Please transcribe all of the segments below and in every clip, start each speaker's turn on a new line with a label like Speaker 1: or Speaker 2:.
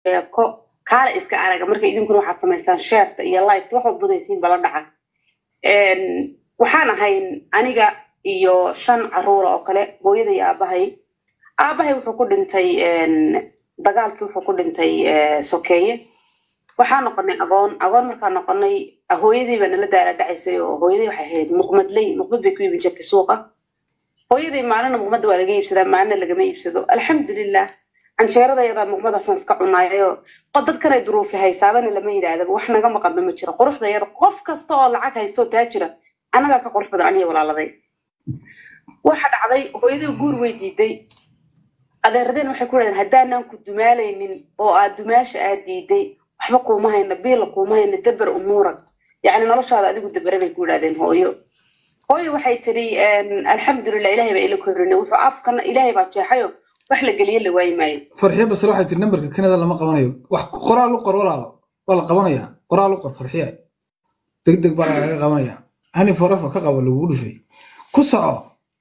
Speaker 1: sheeko kaala iska araga marka idinkuna waxaad samaysaan sheerta iyo light waxaad budaysiin bala dhaca waxaan ahayn aniga iyo shan caruura oo kale hooyada iyo aabahay aabahay wuxuu ku dhintay dagaalkii wuxuu ku dhintay sokeeye waxaa noqonay agoon agoon markaa noqonay hooyadii baa nala daala dhacaysay oo hooyadii waxay ahayd muqmadley muqmad bay ku iibin jirtay suuqa hooyadii maalina muqmadda waa laga iibsadaa maalina lagama iibsado alxamdulilah canjeerada yadaa muqmadaasaan iska cunaayo dadkanay duruufi haysaabana lama yidhaahdaba wax naga maqanba ma jiro quruxda yada qof kasta oo lacag haysto taa jira annagaa ka qurux badan aniga walaaladay waxa dhacday hooyadii guur way diiday adeeradeen waxay ku dhahdeen haddaanaan ku dumaalaynin oo aad dumaasha aad diiday waxba kuuma hayna biila kuuma hayna dabar umuurag yacni noloshaada adigu dabare bay ku yidhahdeen hooyo hooyo waxay tiri alxamdulilah ilahay baa ila korine wuxuu afkana ilaahay baa jeexayo wax la geliye la waayi maayo
Speaker 2: farxiya basre waxay tiri nambarka kanada lama qabanayo wax qoraal u qor walaalo waa la qabanaya qoraal u qor farxiya deg deg baa lagaga qabanaya hani forefa ka qabo lagugu dhufay ku soco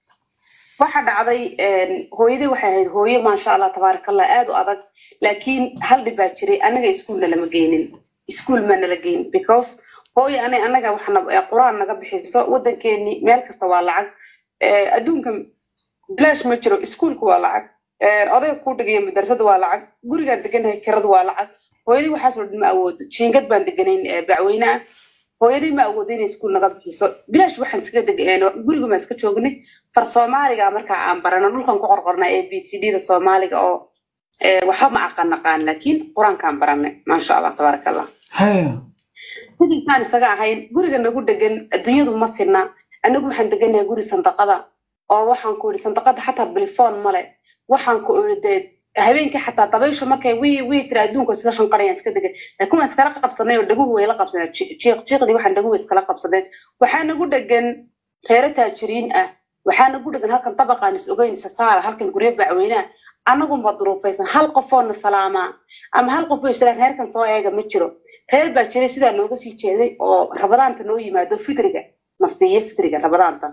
Speaker 1: waxa dhacday hooyadii waxay ahayd hooyo maasha allah tabaarakallah aad u adag laakiin hal dhib baa jiray annaga iskuulna lama geynin iskuul ma nala geyn because hooyo ana annaga waxna quraan naga bixiso waddankeeni meel kasta waa lacag adduunka bilaash ma jiro iskuulka waa lacag odayga kuu dhigaya madrasada waa lacag gurigaan deganahay kiradu waa lacag hooyadii waxaasoo dhan ma awoodo jiingad baan deganayn bacweyne ah hooyadii ma awoodo inay iskuul naga bixiso bilaash waxaan iska deg guriga maan iska joognay far soomaaliga markaa aan barano dhulkan ku qorqornaa a b c d da soomaaliga oo waxba ma aqan naqaan laakiin qur-aankaan baranay maasha allah tabaaraka allah sidinkaan isaga ahayn guriga nagu degan adduunyadu ma sinna anagu waxaan deganahay guri sandaqada oo waxaan ku yidhi sandaqada xataa bilifoon male waxaan ku idhi dee habeenkii xataa dabayshu markay wii wii tiri adduunka isla shanqarayaan iska degan laakiin waan iskala qabsanay oo dhaguhu way la qabsadeen jiiq jiiqdii waxaan dhaguhu iskala qabsadeen waxaa nagu degan reero taajiriin ah waxaa nagu degan halkan dabaqaan is ogeyn isa saara halkan guryo bacweynaha annagunba duruufaysan hal qofoona salaamaa ama hal qof oo islaan reerkan soo eega ma jiro reer baa jiray sidaa nooga sii jeeday oo rabadaanta noo yimaado fitriga na siiya fitriga rabadaanta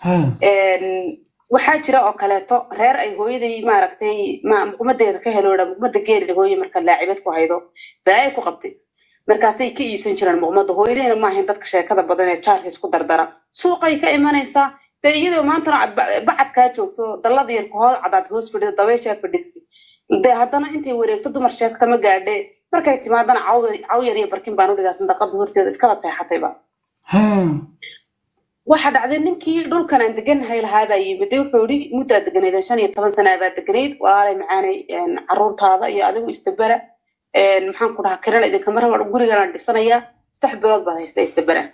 Speaker 1: waxaa jira oo kaleeto reer ay hooyaday maaragtay muqmadeeda ka heloodha muqmada geela hooye marka laacibad ku haydo balaaya ku qabtay markaasay ka iibsan jiraan muqmada hooyadayna maahayn dadka sheekada badan ee jaarka isku dardara suuqay ka imanaysaa dee iyadoo maantana bacadkaa joogto dallada yar kuhood cadaad hoos fadhida dabayshaa fadhida dee haddana intay wareegto dumar sheeka kama gaadhe markay timaadana caw yar iyo barkin baan udhigaa sandaqada horteeda iskaba seexatayba waxa dhacday ninkii dhulkan aan deganahay lahaabaa yimid de wuxuu yidhi muddaa deganaydan shan iyo toban sanaa baa deganayd walaalay macaanay caruurtaada iyo adigu istabera maxaan ku dhahaa kirana idinkama raba guriganaan dhisanayaa saddex bilood baad haysta istabera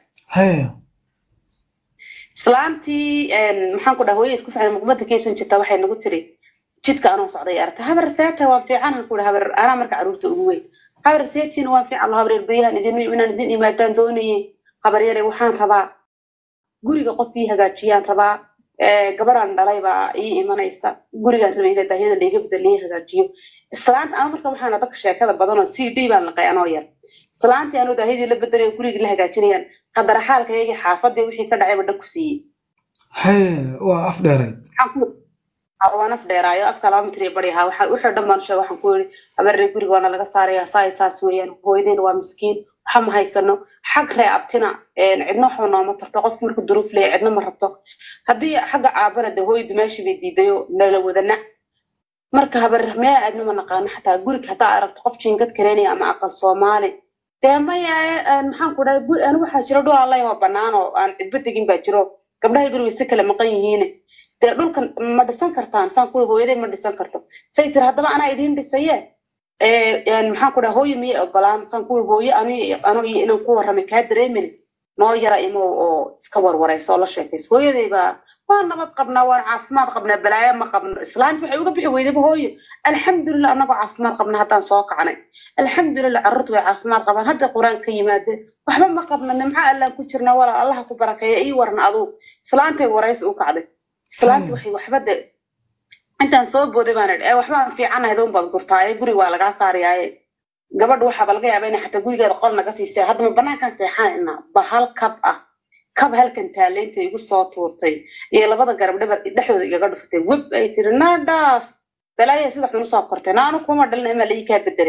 Speaker 1: islaantii maxaan ku dhaha hooye isku fican muqmada ka iibsan jirta waxay nagu tiri jidka anoo socday aragta habar seeta waan fiican han ku dhaha habar anaa marka caruurta ugu weyn habar seetiina waan fiican habar erbayahan idin inaan idin imaadaan doonayay habar yare waxaan rabaa guriga qof ii hagaajiyaan rabaa gabadhaan dhalay baa ii imanaysa gurigaan rabay ina daahyada layga bedel ii hagaajiyo islaanta ana marka waxaana dadka sheekada badanoo c d baan laqay anoo yar islaantii anoo daahyadii la bedelayo gurigii la hagaajinayaan qadaraxaalkaygii xaafadii wixii ka dhacayba dhag ku siiyey
Speaker 2: waa af dheereed
Speaker 1: waan af dheeraayo afka laba mitir iyo bari ahaa wuxuu dhan baan sheega waxaan ku yidhi habarre guriga waana laga saaraya saay saas weeyaan hooyadeyna waa miskiin waxa ma haysano xag ree abtina cidna waxba nooma tarto qof marku duruuf leeya cidna ma rabto haddii xagga aabana dee hooyo dumaashii bay diidayo nala wadana marka habar meel aadna ma naqaano xataa guriga haddaa aragto qof jiingad kareynaya ama aqal soomaali dee maya maxaan ku dhahay anigu waxaa jiro dhul allay oo bannaan oo aan cidba degin baa jiro gabdhahay guriga si kale maqan yihiin dee dhulkan ma dhisan kartaan saan kuri hooyaday ma dhisan karto say tiri haddaba anaa idiin dhisaye maxaan ku dhaha hooyo miyay ogolaan saan kuri hooyo ani ano iyo inaan ku warramay kaa dareemin noo yara imow oo iska warwarayso oo la sheekayso hooyaday baa waa nabad qabnaa waan caafimaad qabnaa balaayo ma qabno islaanti waxay uga bixi weydaba hooyo alxamdulilah annagoo caafimaad qabna haddaan soo kacnay alxamdulilah carruurtu way caafimaad qabaan hadda qur-aan ka yimaadeen waxba ma qabna nimco allaan ku jirna walaal allaha ku barakeeya ii warna aduu islaantay waraysi u kacday islaanti waxay waxba de intaan soo booday baan idhi ee waxbaan fiicanahay doon baad gurtaaye guriga waa lagaa saarayaaye gabadha waxaaba laga yaaba inay xataa gurigeeda qol naga siisay haddama banaankan seexanayna bahal kab ah kab halkan taaleynta igu soo tuurtay iyo labada garab dhabar dhexdooda igaga dhuftay web ay tiri naa dhaaf balaaya sida xun usoo kortay naanu kuma dhalin imaa laii kaa bedelay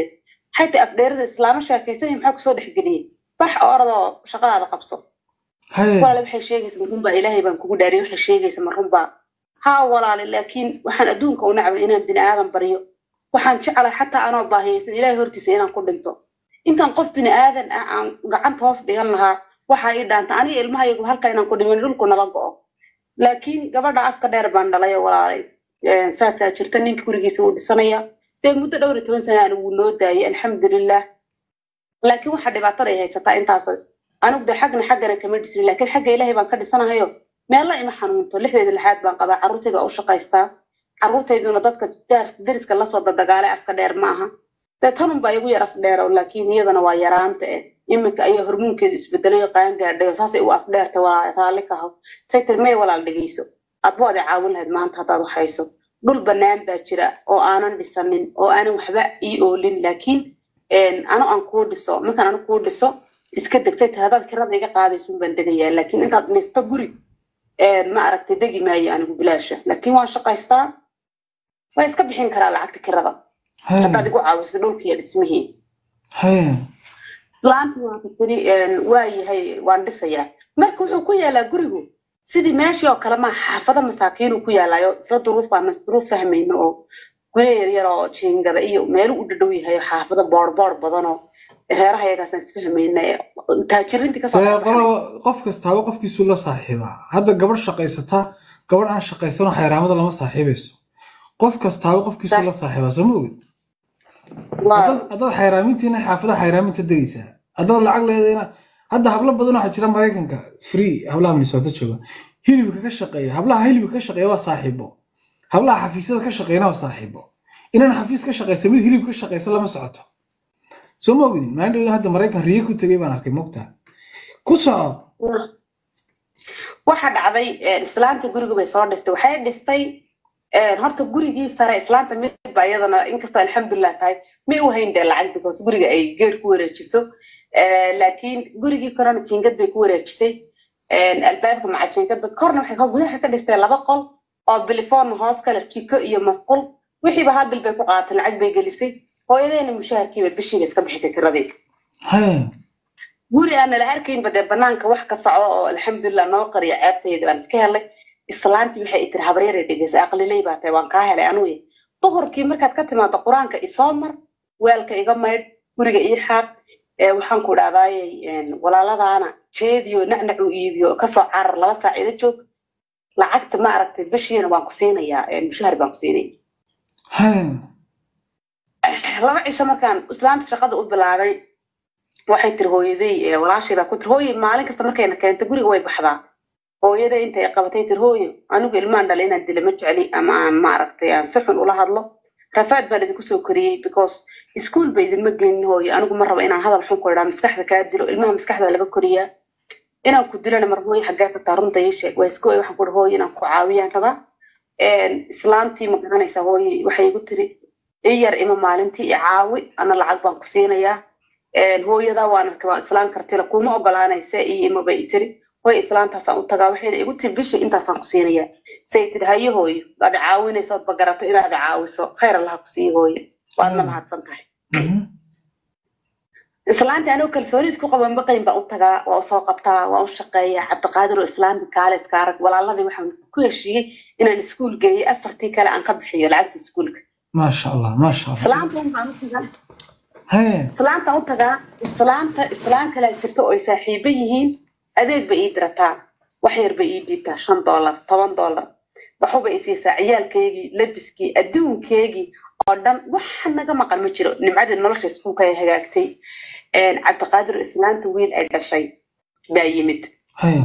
Speaker 1: xataa afdheerada islaama sheekaysanaya maxaa kusoo dhexgeliyey bax oo oradoo shaqadaada qabso
Speaker 2: haye
Speaker 1: walaale waxay sheegaysa marunbaa ilaahay baan kugu dhaariyay waxay sheegaysa marunbaa haa walaale laakiin waxaan adduunka u nacbay inaan bini aadan baryo waxaan jeclahay xataa anoo baahiyaysan ilaahay hortiisa inaan ku dhinto intaan qof bini aadan ah aan gacanta hoos dhigan lahaa waxaa ii dhaanta aniga ilmahayagu halka inaan ku dhiman dhulku nala go'o laakiin gabadha afka dheer baan dhalay oo walaalay Een, saasaa jirta ninka gurigiisa wuu dhisanaya dee muddo dhowr iyo toban sana anigu noo daayay alxamdulilah laakiin waxaa dhibaatada ay haysataa intaas anigu de xagna xaggana kama dhisnin laakiin xagga ilaahay baan ka dhisanahayo meella ima xanuunto lixdeeda lixaad baan qabaa carruurtayda waa u shaqaystaa carruurtayduna dadka daars- deriska lasoo dadagaalay afka dheer ma aha dee tanun baa igu yar af dheer oo laakiin iyadana waa yaraanta eh iminka ayaa hormoonkeedu isbedelayo qaan gaadhay oo saasay u af dheerta waa raalli ka haw say tiri may walaal dhegeyso adba waad i caawin lahayd maanta haddaad wax hayso dhul bannaan baa jira oo aanan dhisanin oo aanan waxba ii oolin laakiin een, ano aan kuu dhiso markaan anu kuu dhiso iska degtay tiri haddaad kirada iga qaadaysun baan degayaa laakiin intaad dhisto guri een, ma aragtay degi maayo anigu bilaasha laakiin waan shaqaystaa waa iska bixin karaa lacagta kirada
Speaker 2: haye
Speaker 1: haddaad igu caawiso dhulkiiyo dhismihii
Speaker 2: haye
Speaker 1: laanta waa tiri waa yahay waan dhisayaa marka wuxuu ku yaalaa gurigu sidii meeshii oo kale maa xaafado masaakiinuu ku yaalaayo isla duruuf baan duruuf fahmayno oo guryo yaryar oo jiingada iyo meelu u dhadhow yahay oo xaafado boorboor badan oo reeraha yagaasaan isfahmayna ee taajiriintii kasoo
Speaker 2: dee
Speaker 1: baxay.
Speaker 2: qolaba qof kastaaba qofkiisu la saaxiibaa hadda gabadh shaqaysataa gabadh aan shaqaysanoo xayraamada lama saaxiibayso qof kastaaba qofkiisu la saaxiibaa soo ma ogid
Speaker 1: Waa-
Speaker 2: haddaad haddaad xayraamintiina xaafadaha xayraaminta degaysaa haddaad lacag leedayna hadda hablo badan waxaa jira maraykanka free hablaha minnesota jooga hilibka ka shaqeeya hablaha hilibka ka shaqeeya waa saaxiibo hablaha xafiisyada ka shaqeeyana waa saaxiibo inaan xafiis ka shaqaysa mid hilib ka shaqaysa lama socoto soo ma ogidin maalin dhawda hadda maraykan riye ku tegay baan arkay mogtaa ku soco
Speaker 1: waxa dhacday een, islaanta guriga bay soo dhistay waxay dhistay een, horta gurigii sare islaanta mid ba iyadana inkastoo alxamdulilah tahay may u hayn dee lacag because guriga ay geer ku wareejiso Ee, laakiin gurigii korona jiingad bay ku wareejisay Een, albaabka maca jiingad bay korna waxay ka- gudaha ka dhistay laba qol oo bilifoon hoos kale kiko iyo masqul wixiiba hal bil bay ku qaadatay lacag bay gelisay hooyadeena mushaharkiiba bishiiba iska bixisay kiradii
Speaker 2: haye
Speaker 1: guri aan nala arkaynba dee banaanka wax ka soco oo alxamdulilah noo qariya ceebtayda baan iska helay islaantii waxay tiri habaryare dhegeysa aqliley baa tahay waan kaa helay anugu duhurkii markaad ka timaado qur-aanka isoo mar weelka iga maydh guriga ii xaaq ee waxaan ku dhahdaayey walaaladaana jeediyo nacnac uu iibiyo kasoo carar laba saac ila joog lacagta ma aragtay bishiina waan ku siinayaa mushahar baan ku siinaya
Speaker 2: haye
Speaker 1: laba cisho markaan islaanta shaqada u bilaabay waxay tiri hooyaday walaashay baa ku tiri hooye maalin kasta markayna keento guriga way baxdaa hooyada intay qabatay tiri hooyo anigu ilmaan dhalay inaan dila ma jecli ama aan maaragtay aan si xun ula hadlo rafaad baan idinku soo koriyey because iskuol ba idinma gelin hooyo anigu ma rabo inaan hadal xun ku idhaa maskaxda kaa dilo ilmaha maskaxda laga koriyaa inaan ku dilana mar hooyo xaggee ka taa runta ii sheeg waa iska oy waxaan ku ihi hooyo inaan ku caawiyaan rabaa islaantii ma garanaysaa hooyo waxay igu tiri i yar ima maalintii i caawi ana lacag baan ku siinayaa hooyadaa waan arkay waan islaan kartila kuma ogolaanaysa iyo imaba i tiri hooy islaantaasaan u tagaa waxayna igu tiri bishii intaasaan ku siinayaa say tiri hayo hooyo waad i caawinayso ood bagarato inaad i caawiso khayr allaha ku siiyo hooyo waadna mahadsan tahay islaantii anuu kalsooni isku qaban baqayn baan u tagaa waa usoo qabtaa waa u shaqeeyaa cabdiqaadir oo islaami kaale iska arag walaaladii waxaan ku heshiiyey inaan iskuul geeyey afartii kale aan ka bixiyo lacagta iskuulka
Speaker 2: maasha allah maasha allah
Speaker 1: islaantan baan u tagaa
Speaker 2: haye
Speaker 1: islaantan u tagaa islaanta islaan kalaa jirta oo ay saaxiibo yihiin adeeg ba ii dirataa wax yar ba ii dhiibtaa shan dollar toban dollar waxuba i siisaa ciyaalkeygii labiskii adduunkeygii oo dhan waxa naga maqan ma jiro nimcadii nolosha iskuulka ay hagaagtay cabdiqaadir islaanta wiil ay dhashay baa yimid
Speaker 2: haye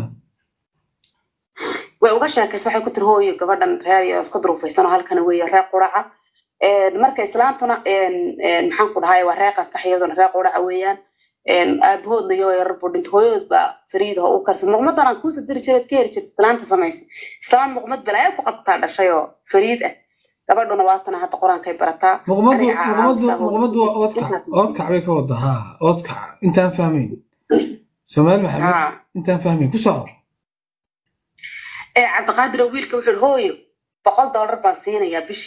Speaker 1: way uga sheekaysa waxay ku tiri hooyo gabadhan reer iyo iska duruufaysanoo halkana weeye reer quraca marka islaantuna maxaan ku dhahay waa reer qasax iyaduna reer quraca weeyaan aabahoodna iyo yarar buu dhintay hooyadood baa fariidaha u karsan muqmadan aan kuusa diri jireed ka heri jirta islaanta samaysa islaan muqmad balaayo ku qabtaa dhashay oo fariid ah gabadhuna waatana hadda qur-aankay barataa
Speaker 2: muqmadu muqmadu muqmadu waa oodkac oodkac bay ka wada haa oodkac intaan fahmayn soomaali maxamed intaan fahmayn ku soco
Speaker 1: cabdiqaadir oo wiilka wuxuu hooyo boqol dollar baan siinayaa bishii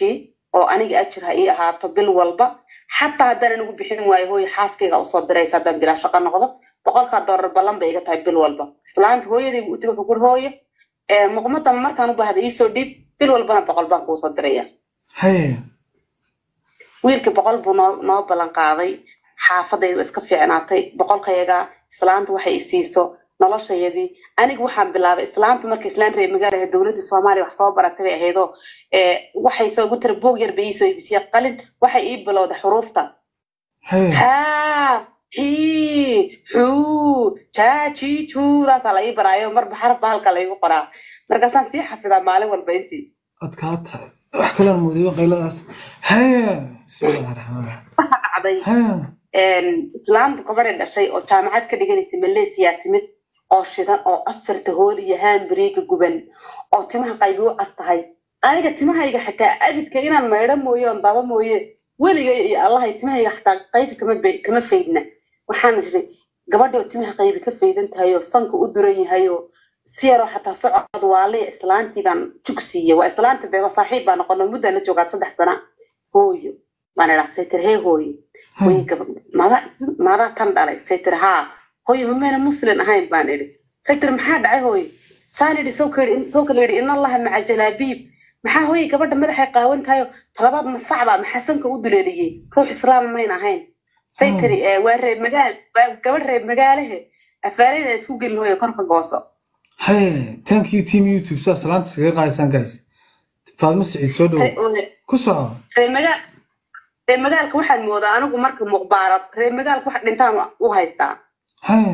Speaker 1: oo aniga ajir ha ii ahaato bil walba xataa haddaan anigu bixin waayo hooyo xaaskayga usoo diraysa haddaan bilaa shaqo noqdo boqolkaa doolar ballan bay iga tahay bil walba islaanta hooyadaygu uti wuxuu kuri hooyo muqmada markaan u baahda iisoo dhiib bil walbana boqol baan kuusoo diraya
Speaker 2: haye
Speaker 1: wiilkii boqol buu noo noo ballan qaaday xaafadaydu iska fiicnaatay boqolkayaga islaanta waxay i siiso noloshayadii aniga waxaan bilaabay islaantu marka islaan reer magaala ahayd dowladda soomaaliya wax soo baratay bay ahaydoo waxay soo ugu tira boog yar bay iisoo ibisiya qalin waxay ii bilowday xuruufta
Speaker 2: haye
Speaker 1: haa xii xuu jaaji juudaasaa la ii baraayo marba xaraf ba halka laygu qoraa markaasaan sii xafidaa maalin walba intii
Speaker 2: adkaata wax kalaan muudiyo qayladaas haye bismillahi raxmaan raxiim
Speaker 1: waxaa dhacday
Speaker 2: haye
Speaker 1: islaanta gabadhay dhashay oo jaamacad ka dhiganaysa malaysiya timid oo shidan oo afarta hool iyo haambariiga guban oo timaha qaybi u cas tahay aniga timahayga xataa abidka inaan maydho mooye oon daba mooye weligay iyo allahay timahayga xataa qayfi kama be- kama faydna waxaan iri gabadhii oo timaha qaybi ka faydan tahay oo sanka u duran yahay oo si yaroo xataa socod waaliya islaantii baan jug siiyey waa islaanta dee waa saaxiib baa noqono muddaan la joogaa saddex sana hooyo baan idhaa saytir hee hooyo hooyo gabadh mada madaa tan dhalay saytir haa hooyo mamayna muslin ahayn baan idhi saytir maxaa dhacay hooyo saan idhi soo kayidhi soo kala yidhi in allaha maca jalaabiib maxaa hooyo gabadha madaxay qaawan tahayo talabaad masacba maxaa sanka u duleeliyey ruux islaam mayn ahayn saytiri waa reeb magaal waa gabadh reeb magaalahe afaarada isku gelin hooyo korka gooso
Speaker 2: haye thank you team youtube saa salaanta iskaga qaadaysaan guys faadmo siciid soo dhowo ku soco
Speaker 1: reer magaal reer magaalka waxaan moodaa anigu marka muqbaarad reer magaalka wax dhintaan u haystaa
Speaker 2: haye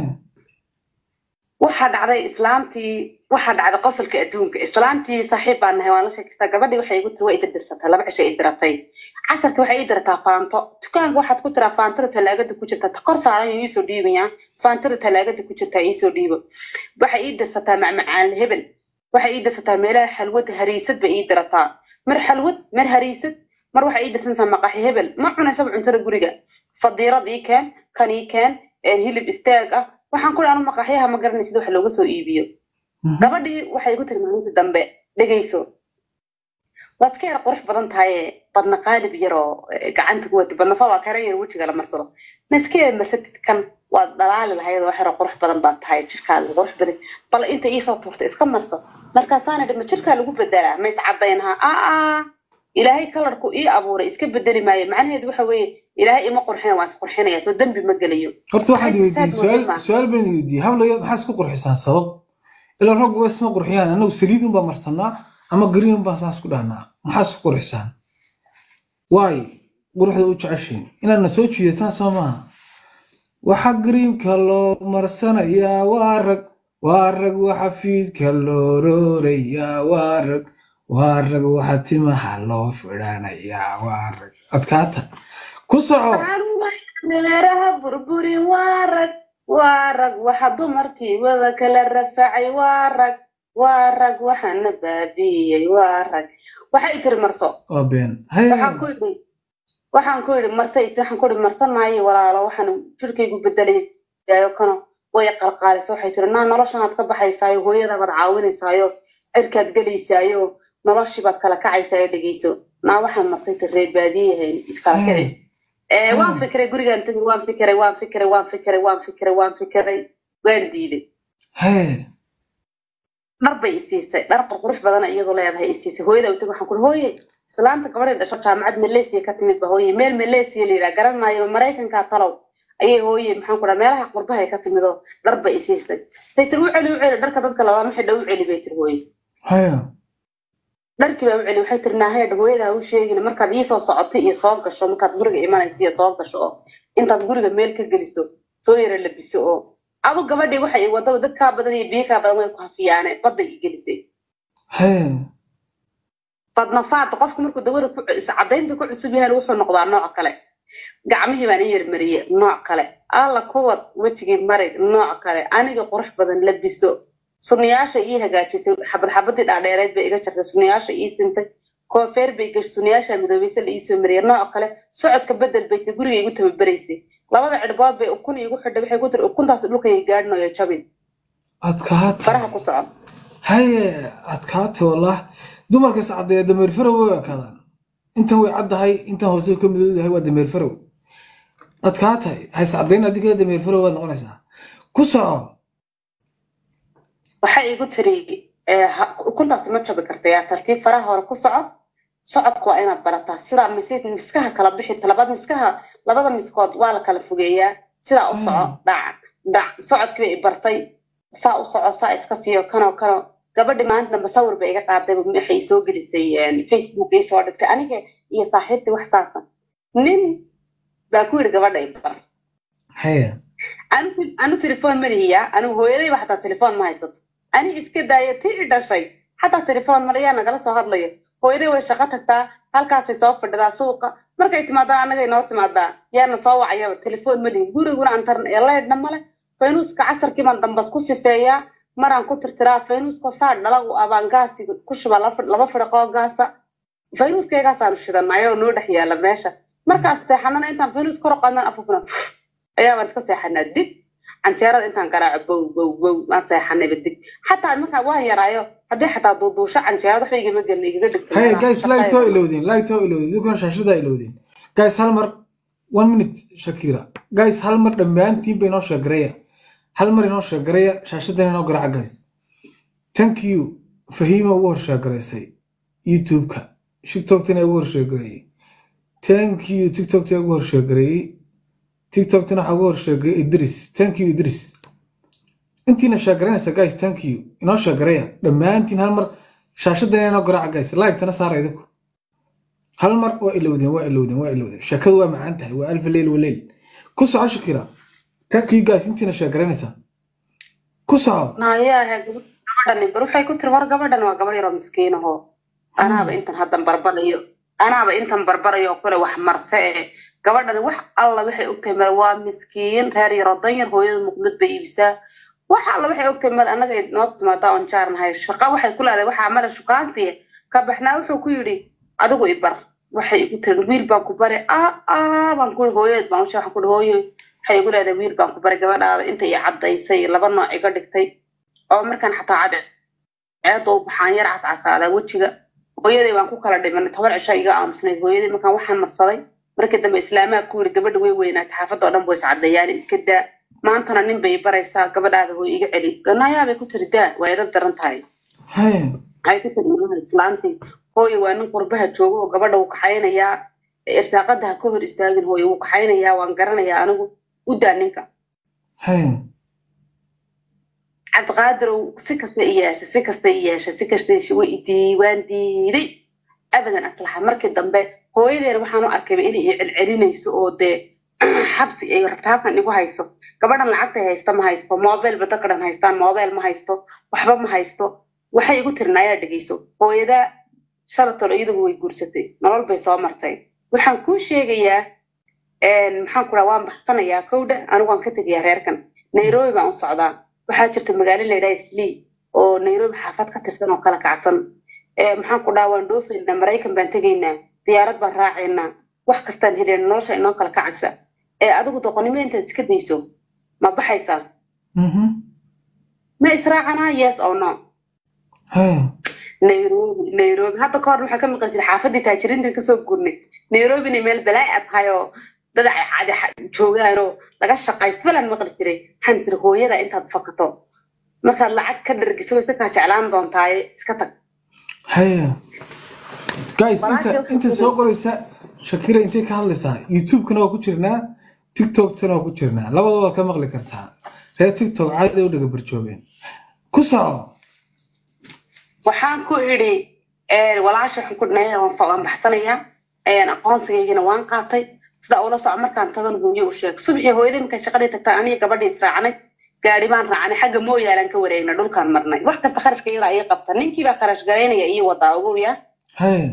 Speaker 1: waxaa dhacday islaantii waxaa dhacday qosolka adduunka islaantii saaxiib baan nahay waan la sheekeystaa gabadhii waxay igu tiri waa ida dirsatay laba cisho i diratay casarka waxay ii dirataa faanto dukaanka waxaad ku tiraa faantada talaagada ku jirta ta kor saaran yo iisoo dhiibaya faantada talaagada ku jirta iisoo dhiibo waxay ii dirsataa macmacaan hebel waxay ii dirsataa meelaha xalwad hariisad bay ii dirataa mar xalwad mar hariisad mar waxay ii dirsanaysaa maqaxi hebel ma cunaysaba cuntada guriga fadiirad ii keen kan ii keen hilib istaag ah waxaan kuri anu maqaxyaha ma garanay sida wax looga soo iibiyo gabadhii waxay igu tiri maalintii dambe dhegayso waa iska yar qurux badan tahaye badna qaalib yaroo gacanta ku wato badnafa waa karan yar wejiga la marsado ma iska yar marsatid kan waad dhalaali lahayd wax yaroo qurux badan baad tahay jirkaaga qurux badan bal inta iisoo tuurta iska marso markaasaana idhi ma jirkaa lagu bedelaa ma iscadaynaha aa ilaahay kalarku ii abuuray iska bedeli maayo macnaheedu waxa weeye ilaahay ima qurxina waan isqurxinaya soo dembi ma gelayo
Speaker 2: horta waxaan weydiiyey su-aal su-aal baan weydiiyey hablaya maxaa isku qurxisaan sabab ilaa raggu waa isma qurxiyaan annagu saliid unbaa marsanaa ama green baan saas ku dhahnaa maxaa isku qurxisaan waay quruxda u jeceshiin inaadna soo jiidataan soo maaha waxaa greenka loo marsanayaa waa rag waa rag waxa fiidka loo roorayaa waa rag waa rag waxa timaha loo fidhanayaa waa rag adkaata ku soco
Speaker 1: meeraha burburi waa rag waa rag waxa dumarkii wada kala rafacay waa rag waa rag waxaana baabiiyey waa rag waxay tiri marso
Speaker 2: waa been
Speaker 1: waxaan ku yidhi waxaan ku yidhi marse waxaan ku yidhi marsan maayo walaalo waxaan jirkaygu bedelayayo kano way qalqaaliso waxay tiri naa noloshanaad ka baxaysaayo hooyadabaad caawinaysaayo cirkaad gelaysaayo noloshii baad kala kacaysaa ee dhegeyso naa waxaan marsay tiri reer baadiyahayn iskala kici waan fikiray gurigaan tegi waan fikiray waan fikiray waan fikiray waan fikiray waan fikiray waan diiday dhar bay isiisay dhar qurqurux badana iyadoo leedahay isiisay hooyada u tegi waxaan kuri hooye islaanta gabadhay dhasho jaamacad malaysia ka timid ba hooye meel malaysia la yidhaha garan maayo maraykankaa talow ayay hooye maxaan ku dhaha meelaha qurbahay ka timid oo dhar bay isiisay say tiri u celi u celi dharka dadka labama xidha u celi bay tiri hooye dharkii baa u celi waxay tiri naaheedha hooyada ha u sheegin markaad iisoo socotay iyo soo gasho markaad guriga imanaysa iyo soo gasho oo intaad guriga meel ka geliso soo yara labiso oo adu gabadhii waxay wadaba dad kaa badan iyo biyo kaa badan way ku hafiyaane badda i gelisay badnafaada qofku markuu dawada iscadaynta ku cusub yahan wuxuu noqdaa nooc kale gacmihii baan i yarmariyey nooc kale alla kuwad wejigii marig nooc kale aniga qurux badan labiso sunniyaasha ii hagaajisay xabad xabadii dhaadheereed bay iga jartay sunniyaasha ii sintay koofeer bay gash sunniyaasha midoobaysa la iisoo mariyay nooc kale socodka bedel bay tay guriga igu tababaraysay labada cidhbood bay ukun iigu xidhay waxay ku tiri ukuntaas dhulkay gaadhinayo jabin
Speaker 2: adkaata
Speaker 1: faraha ku socon
Speaker 2: haye adkaata wallah dumarkas caddeeya dameer fara way ekadaan intan way caddahay intan hoose ka midoodahay waa dameer farow adkaa tahay hays caddayn adiga dameer farow waad noqonaysaa ku soco
Speaker 1: waxay igu tiri eh, ha- ukuntaasi ma jabi karta yaa tartiib faraha hore ku soco socodka waa inaad barataa sidaa mis- miskaha kala bixi labada miskaha labada miskood waa la kala fogeeyaa sidaa u soco
Speaker 2: Mm.
Speaker 1: dhac dhac socodkii bay i bartay saa u soco saa iska siiyo kanoo kanoo gabadhi maalinta dambe sawir bay iga qaaday waxay soo gelisay eh, facebook ay soo dhigtay aniga iyo saaxiibtii wax saasa nin baa ku yidhi gabadha i bar
Speaker 2: haya
Speaker 1: anu anu telefoon ma lihiyaa anigu hooyadayba xataa telefoon ma haysato ani iska daaya ti i dhashay xataa telefoon malayaa nagala soo hadlaya hooyaday way shaqo tagtaa halkaasay soo fadhidaa suuqa markay timaadaa annagay noo timaadaa yaana soo wacayaba telefoon ma lihin guriguna antar leydhna male faynuuska casarkii baan dambas ku sifeeyaa maraan ku tirtiraa faynuuska saa dhala u abaan gaasi ku shuba laba- laba fidhaqoo gaasa faynuuskaygaasaan shidanay oo noo dhex yaala meesha markaas seexanana intaan faynuus kor u qaadnaan afufna ayaabaan iska seexanaa dib canjeerada intaan garaaco bow bow bow waan seexanayba dib xataa markaa waan yaraayo haddii xataa duuduusho canjeerada waxba igama gelin igaga dhigtay
Speaker 2: haya
Speaker 1: meelaha
Speaker 2: guys
Speaker 1: shaqada
Speaker 2: light oo ilowdeen light oo ilowdeen idinkuna shaashadaa ilowdeen guys hal mar one minute shakira guys hal mar dhammaantiin ba inoo sheegareya hal mar inoo sheegareya shaashadan inoo garaaca guys thank you fahiima ugu horsheegaraysay youtube-ka tiktoktina ugu horsheegareeyey thank you tiktokta ugu horsheegareeyey tiktoktina waxaa ugu horsheegareeyey idris thank you idris intiina sheegaranaysa guys thank you inoo sheegareya dhammaantiin hal mar shaashadan inoo garaaca guys like-tana saara idinku hal mar waa ilowdeen waa ilowdeen waa ilowdeen sheekadu waa macaan tahay waa alfa leyl waleyl ku soco shakira thank you guys intiina sheegaranaysa ku soco
Speaker 1: naayaha gabadhani bar waxay ku tiri war gabadhan waa gabadh yaroo miskiinahoo anaaba intan haddan barbarayo anaaba intan barbarayo oo kale wax marse e gabadhani wax alla waxay ogtahay male waa miskiin reer yaroo danyar hooyada muqmad bay iibisaa wax alla waxay ogtahay male annaga ay noo timaadaa oon jaarnahay shaqa waxay ku leedahay waxaa male shukaansiya ka baxnaa wuxuu ku yidhi adigu i bar waxay igu tiri wiil baan ku bari aa aa baan ku hooyadeed baan ushe waxaan ku hooyo waxay igu leedahay wiil baan ku bari gabadhaada inta i caddaysay laba nooc iga dhigtay oo markaan xataa cadde ceeda u baxaan yar cascasaadaa wejiga hooyaday baan ku kala dhimanay toban cisho iga aamusnayd hooyaday markaan waxaan marsaday markii dambe islaamaha ku yidhi gabadha way weynaatay xaafadda oo dhan buu iscaddeeyaan iska daa maantana nin bay baraysaa gabadhaada hooy iga celi ganayaabay ku tiri daa waa ila daran tahay
Speaker 2: haya
Speaker 1: waxay ku tiri ilmaha islaantii hooye waa nin qurbaha joogo oo gabadha wuu kaxaynayaa irsaaqada ha ka hor istaagin hooye wuu kaxaynayaa waan garanayaa anigu u daa ninka
Speaker 2: haya
Speaker 1: cabdiqaadirow si kasta i yeeshay si kasta i yeeshay si kasta way i diiwaan diiday abadan aslaxa markii dambe hooyadeena waxaan u arkayba inay i celcelinayso oo dee xabsi ay rabta halkan igu hayso gabadhan lacagtay haysta ma haysto mobile ba dadka dhan haystaan mobile ma haysto waxba ma haysto waxay igu tirin ayaa dhegeyso hooyadaa shalatol iyadugu way guursatay nolol bay soo martay waxaan kuu sheegayaa maxaan ku raa waan baxsanayaa kowdha anigu waan ka tegayaa reerkan nairobi baan u socdaa waxaa jirta magaalo la yidhaha slee oo nairobi xaafad ka tirsan oo kala kacsan maxaan ku dhaha waan dhoofaynaa maraykan baan tegaynaa diyaarad baan raacaynaa wax kastaan helin nolosha inoo kala kacaysa ee adigu doqonnimo intaad iska dayso ma baxaysaa ma israacanaa yes o no
Speaker 2: haya
Speaker 1: nairobi nairobi hadda ka hor waxaan ka maqan jiray xaafadii taajiriintan kasoo gurnay nairobi inay meel balaa a tahay oo dad cadi joogaan oo laga shaqaysto balaan maqli jiray waxaan isiri hooyada intaad fakato markaad lacag ka dhargiso wayse kaa jeclaan doontaaye iska tag
Speaker 2: haya guys
Speaker 1: Walaashay
Speaker 2: inta
Speaker 1: waxay
Speaker 2: inta
Speaker 1: tiri-
Speaker 2: soo qoraysa shakira intay ka hadlaysaa youtube-kana waa ku jirnaa tiktok-tana waa ku jirnaa labadaba waad ka maqli kartaa reer tiktok caadi u dhaga barjoogeen ku soco
Speaker 1: waxaan ku idhi walaasha waxaan ku dhinay waan fa- waan baxsanayaa aqoonsigaygina waan qaatay sida ula soco markaan tagan hooyo u sheeg subaxii hooyadii markay shaqadii tagtaan aniga gabadhii israacnay gaari baan raacnay xagga mooyaalaan ka wareegnay dhulkaan marnay wax kasta kharashka iyadaa ii qabta ninkii baa kharash garaynaya ii wadaa ogow yaa
Speaker 2: haya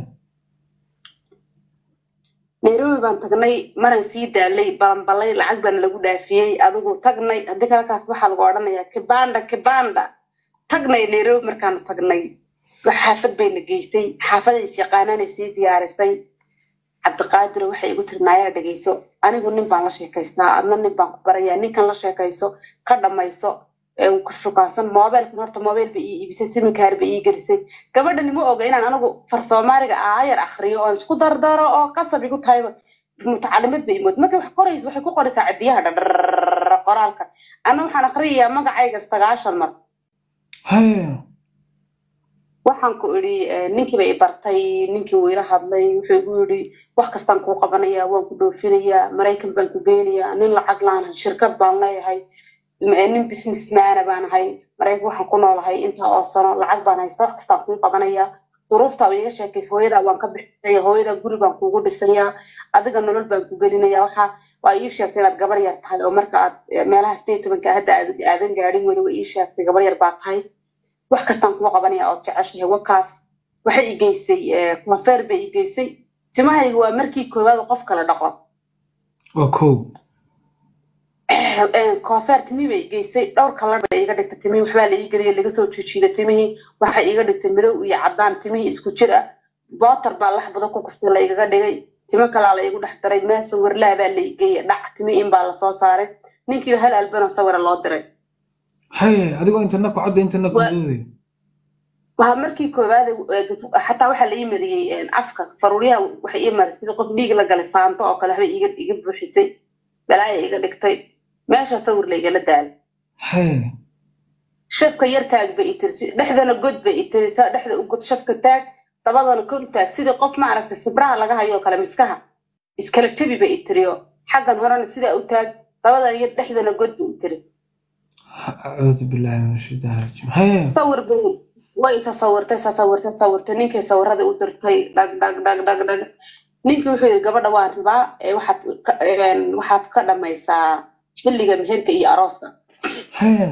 Speaker 1: nairobi baan tagnay maraan sii daalay balanbalay lacag baana lagu dhaafiyey adigu tagnay haddii kalakaas waxaa lagu odhanayaa kibanda kibanda tagnay nairobi markaanu tagnay wax xaafad bayna geysay xaafaday is yaqaanaanay sii diyaarisay cabdiqaadiro waxay igu tiri naayaa dhegeyso anigu nin baan la sheekaystaa adna nin baan ku barayaa ninkan la sheekayso ka dhamayso ku shukaansan mobilkan horta mobil ba ii iibisay siminkaar ba ii gelisay gabadhani ma oga inaan anigu far soomaaliga aayar akriyo oon isku dardaro oo qasab igu tahayba mutacalimad ba imood markay wax qoraysa waxay ku qoraysaa cidiyaha dhadhar qoraalka ana waxaan akriyayaa magacayga sagaashan mar
Speaker 2: haya
Speaker 1: waxaan ku idhi ninkii bay bartay ninkii wuu ila hadlay wuxuu igu yidhi wax kastaan kuu qabanayaa waan ku dhoofinayaa maraykan baan ku geynayaa nin lacag laanahay shirkad baan leeyahay nin businessmana baan ahay maraykan waxaan ku noolahay intaa oo sano lacag baan haysta wax kastaan kuu qabanayaa duruuftaa ba iga sheekaysa hooyadaa waan ka bixinaya hooyadaa guri baan kuugu dhisayaa adiga nolol baan ku gelinaya waxa waa ii sheegtay inaad gabar yar tahay oo marka aad meelaha sideed tobanka hadda aadan gaadhin weli waa ii sheegtay gabar yar baa tahay wax kastaan kuu qabanaya ood jeceshahay wakaas waxay i geysay konfeer bay i geysay timahayga waa markii koowaad qof kala dhaqo
Speaker 2: waa kow
Speaker 1: konfeer timihii bay i geysay dhowr kalar bay iga dhigtay timihii waxbaa la ii geliyay laga soo jijiida timihii waxay iga dhigtay madow iyo caddaan timihii isku jir ah bootar baa laxbado ku kuftay la igaga dhigay timo kalaa la igu dhex daray meel sawirlaha baa la igeeyay dhac timi in baa lasoo saaray ninkiiba hal albanoo sawira loo diray
Speaker 2: haye adigoo intana ku cadda intana ku dooday
Speaker 1: waa markii koowaad xataa waxaa la ii mariyey afka faruuryaha waxay ii maray sidii qof dhiig la galay faanto oo kale waxbay iga iga buuxisay balaaya iga dhigtay meesha sawir la igala daalay
Speaker 2: haye
Speaker 1: shafka yar taag bay i tiri dhexdana god bay i tiri saa dhexda u god shafka taag dabadana kor taag sidii qof maaragtay sibraha laga hayo oo kale miskaha iskala jabi bay i tiriyo xaggan horena sidaa u taag dabadana yar dhexdana god bay i tiri
Speaker 2: acuudu billahi min ashaytaan rajiim haye
Speaker 1: sawir bay way isa sawirtay isa sawirtay sawirtay ninkay sawiradii u dirtay dhag dhag dhag dhag dhag ninkii wuxuu yidhi gabadha waan rabaa waxaad waxaad ka dhamaysaa xilliga meherka iyo arooska
Speaker 2: haye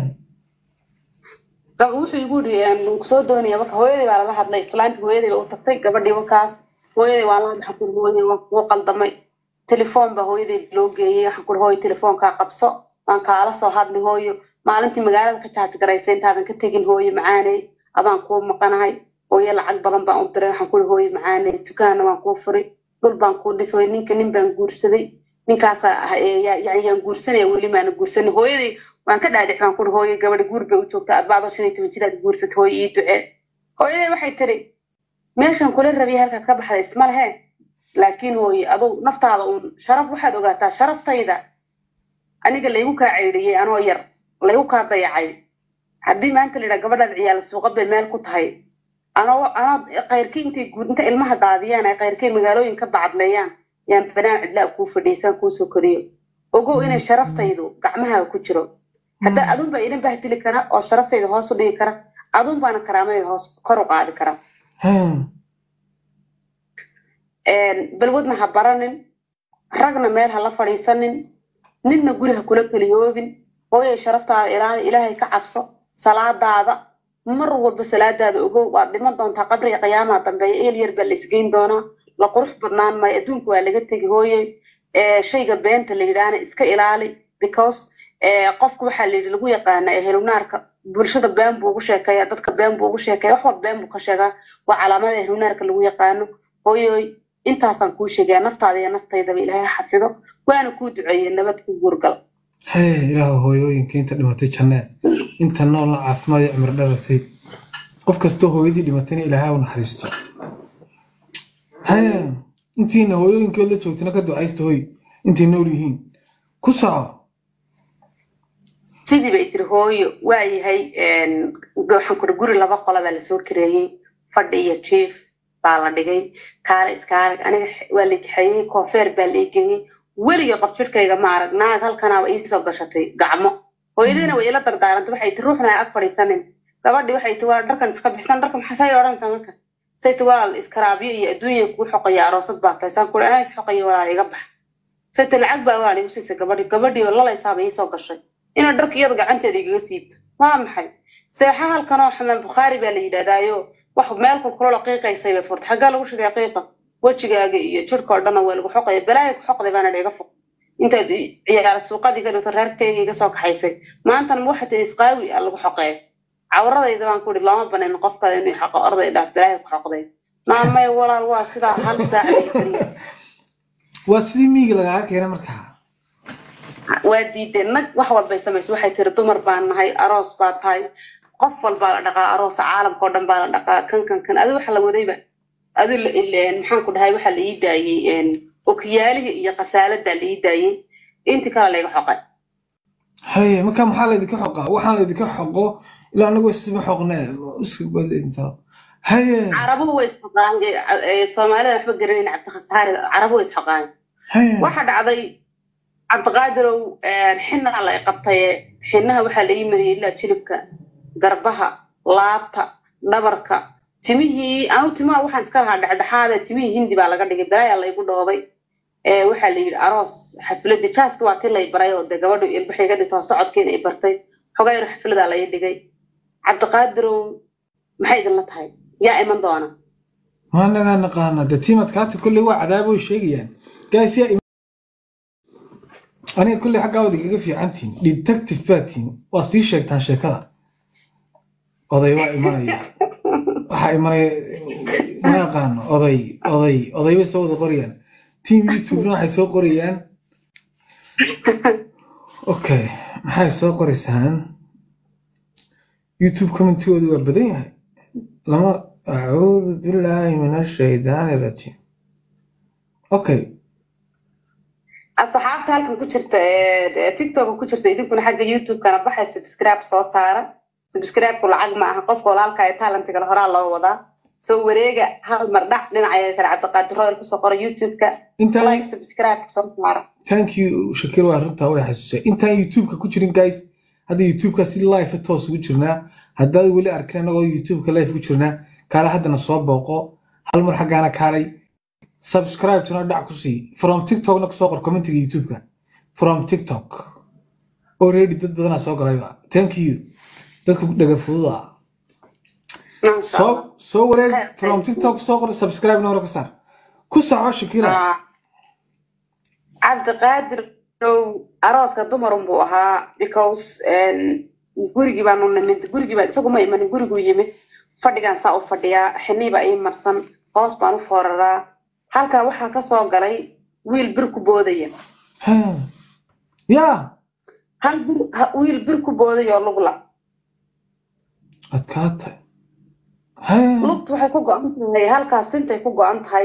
Speaker 1: wuxuu igu yidhi kusoo doonaya marka hooyadii baa lala hadlay islaantii hooyadii baa u tagtay gabadhii wakaas hooyadii waan la hadlay waxaan hooyadii waan kuu qaldamay telefoon baa hooyadii loo geeyey waxaan kuri hooyo telefoonkaa qabso waan kaala soo hadli hooyo maalintii magaalada ka jaaj garaysay intaadan ka tegin hooyo macaaney adaan kuu maqanahay hooyo lacag badan baan u diray waxaan kuri hooyo macaaney dukaanna waan kuu furi dhul baan kuu dhisay ninka nin baan guursaday ninkaasa yani yaan guursanaya weli maana guursanin hooyadii waan ka dhaadhix baan kuri hooyo gabadhi guur bay u joogta adbaado shan iyo toban jiraad guursat hooyo ii ducee hooyadii waxay tiri meeshan kula rabiya halkaad ka baxday isma lehe laakiin hooye aduu naftaada uun sharaf waxaad ogaataa sharaftayda aniga laygu kaa ceydhiyey anoo yar laygu kaa dayacay haddii maanta layidhaa gabadhaad ciyaal suuqa bay meel ku tahay anoo anoo kayrkii intay inta ilmaha daadiyaan ay kayrkay magaalooyin ka bacadleeyaan yaan banaan cidlaa kuu fadhiisaan kuu soo koriyo ogow inay sharaftaydu gacmaha ku jiro hadda adun baa idin bahdili kara oo sharaftayda hoos u dhigi kara adun baana karaamadayda hoos kor u qaadi kara balwadna ha baranin ragna meel ha la fadhiisanin ninna guri ha kula keliyoobin hooyay sharaftaada ilaali ilaahay ka cabso salaadaada mar walba salaadaada ogow waad dhiman doontaa qabriga qiyaamaha dambeeya eel yar baa la isgeyn doonaa la qurux badnaan maayo adduunka waa laga tegi hooye shayga beenta la yidhaahna iska ilaali because qofku waxaa la yidhi lagu yaqaana ehlunaarka bulshada been buu ugu sheekeeya dadka been buu ugu sheekeeya wax walba been buu ka sheegaa waa calaamada ehlunaarka lagu yaqaano hooyoy intaasaan kuu sheegaya naftaada iyo naftaydaba ilaahay xafido waana kuu duceeye nabad ku guurgal
Speaker 2: haye ilaahu hooyooyinka inta dhimatay jannee inta noolna caafimaad iyo cimri dharasay qof kastoo hooyadii dhimatayna ilaahay u naxariisto haye intiina hooyooyinkood la joogtana ka ducaysta hooy intay nool yihiin ku soco
Speaker 1: sidii bay tiri hooyo waa yahay waxaan kuri guri laba qola baa lasoo kareeyey fadhi iyo jief baa la dhigay kaale iskaalig aniga waa la kaxeeyey koofeer baa la geeyey weliga qof jirkayga ma arag naag halkanaaba iisoo gashatay gacmo hooyadiina way ila dardaarantay waxay ti ruuxna ag fadhiisanin gabadhii waxay ti waa dharkan iska bixsan dharka maxasay odhanaysaa marka say ti walaal iskaraabyo iyo adduunya kuu xoqaya aroosad baa tahay saan kuri anaa is xoqaya walaal iga bax say ti lacag baa walaal igu siisay gabadhii gabadhii oo lalaysaaba iisoo gashay inay dharka iyada gacanteeda igaga siibto waa maxay seexa halkanoo xamaan bukhaari baa la yidhahdaayo wax meel kulkulolo qiiqaysay bay furtay xaggaa lagu shigay qiiqa wejigaaga iyo jirka oo dhanna waa lagu xoqaya balaaya ku xoqday baana dhiga fog intaad ciyaara suuqadii ka dhigto reerkayga iga soo kaxaysay maantana ma waxaa tiri isqaawi a lagu xoqeeya cawradayda baan ku ihi looma banin qof kale inuu xoqo orday dhaaf balaaya ku xoqday naamay walaal waa sidaa hal saac bay kariis
Speaker 2: waa sidii miyiga lagaaga keena markaa
Speaker 1: waa diideen nag wax walbay samaysa waxay tiri dumar baan nahay aroos baa tahay qof walbaa la dhaqaa aroosa caalamka oo dhan baa la dhaqaa kan kan kan adi waxa la wadayba adi maxaan ku dhahay waxaa la ii daayey okiyaalihii iyo kasaalada la ii daayey intii kale layga xoqay
Speaker 2: haye marka maxaa laydinka xoqaa waxaan laydinka xoqo ilaa anagu isma xoqnee iskabadinta haye
Speaker 1: carabuhu way isxoqaan soomaalida waxba garanayn cabdikhasaari carabu way isxoqaan
Speaker 2: haye
Speaker 1: waxa dhacday cabdiqaadirow xinaa la qabtaye xinaha waxaa la ii mariyey ilaa jilibka garbaha laabta dhabarka timihii anu timaha waxaan iska lahaa dhexdhexaada timihii hindi baa laga dhigay balaayaa laygu dhoobay waxaa la yidhi aroos xafladda jaaski waa ti lay baray oo dee gabadhu ilbaxay iga dhigto socodkeeda ay bartay xogaa yar xafladaa lay dhigay cabdiqaadirow maxay idinla tahay yaa iman doona
Speaker 2: ma nagaa naqaana de tiimadkaata kolley waa cadaabo way sheegayaan gaas yaa im- aniga kolley xaggaa wadi kaga fiicantiin detective baa tiin waa sii sheegtaan sheekada oday waa imanaya waxaa imanaya ma yaqaano oday oday oday bay soo wada qorayaan team youtubena waxay soo qorayaan okay maxay soo qoraysaan youtube commentigoodu waa badan yahay lama acuudu billaahi min ashaydaani rajiim okay
Speaker 1: asxaabta halkan ku jirta ee tiktoka ku jirta idinkuna xagga youtube-kana baxay subscribe soo saara subscribe-ku lacag ma aha qofka walaalka ee talentigana horaa loo wadaa soo wareega hal mar dhac dhinaca kale cabdiqaadir royal kusoo qora youtube-ka
Speaker 2: intaan
Speaker 1: like subscribe soo saara
Speaker 2: thank you shakir waa runtaa way xasuusay intaan youtube-ka ku jirin guys hadda youtube-ka si live toos ugu jirnaa haddaad weli arkin anagoo youtube-ka live ku jirnaa kaale haddana soo booqo hal mar xaggaana kaalay subscribe tuna dhac ku sii from tiktokna kusoo qor commentiga youtube-ka from tiktok already dad badanaa soo galayba thank you dadka dhaga fududa
Speaker 1: Masha
Speaker 2: soo
Speaker 1: Allah.
Speaker 2: soo wareeg
Speaker 1: Khair,
Speaker 2: from
Speaker 1: thank you.
Speaker 2: tiktok soo qor subscribe na hore ka saar ku soco shakira
Speaker 1: Ah. cabdiqaadir ow arooska dumarun buu ahaa because gurigii baanu nimid gurigii baa isagu ma imanin guriguu yimid fadhigaan saa u fadhiyaa xiniiba ii marsan hoos baan u fooraraa halkaa waxaa ka soo galay wiil bir ku boodaya
Speaker 2: Ha. ya
Speaker 1: hal bir ha- wiil bir ku boodaya oo lugla
Speaker 2: adkaatay Ha.
Speaker 1: lugtu waxay ku go-an tahay halkaas sintay ku go-an tahay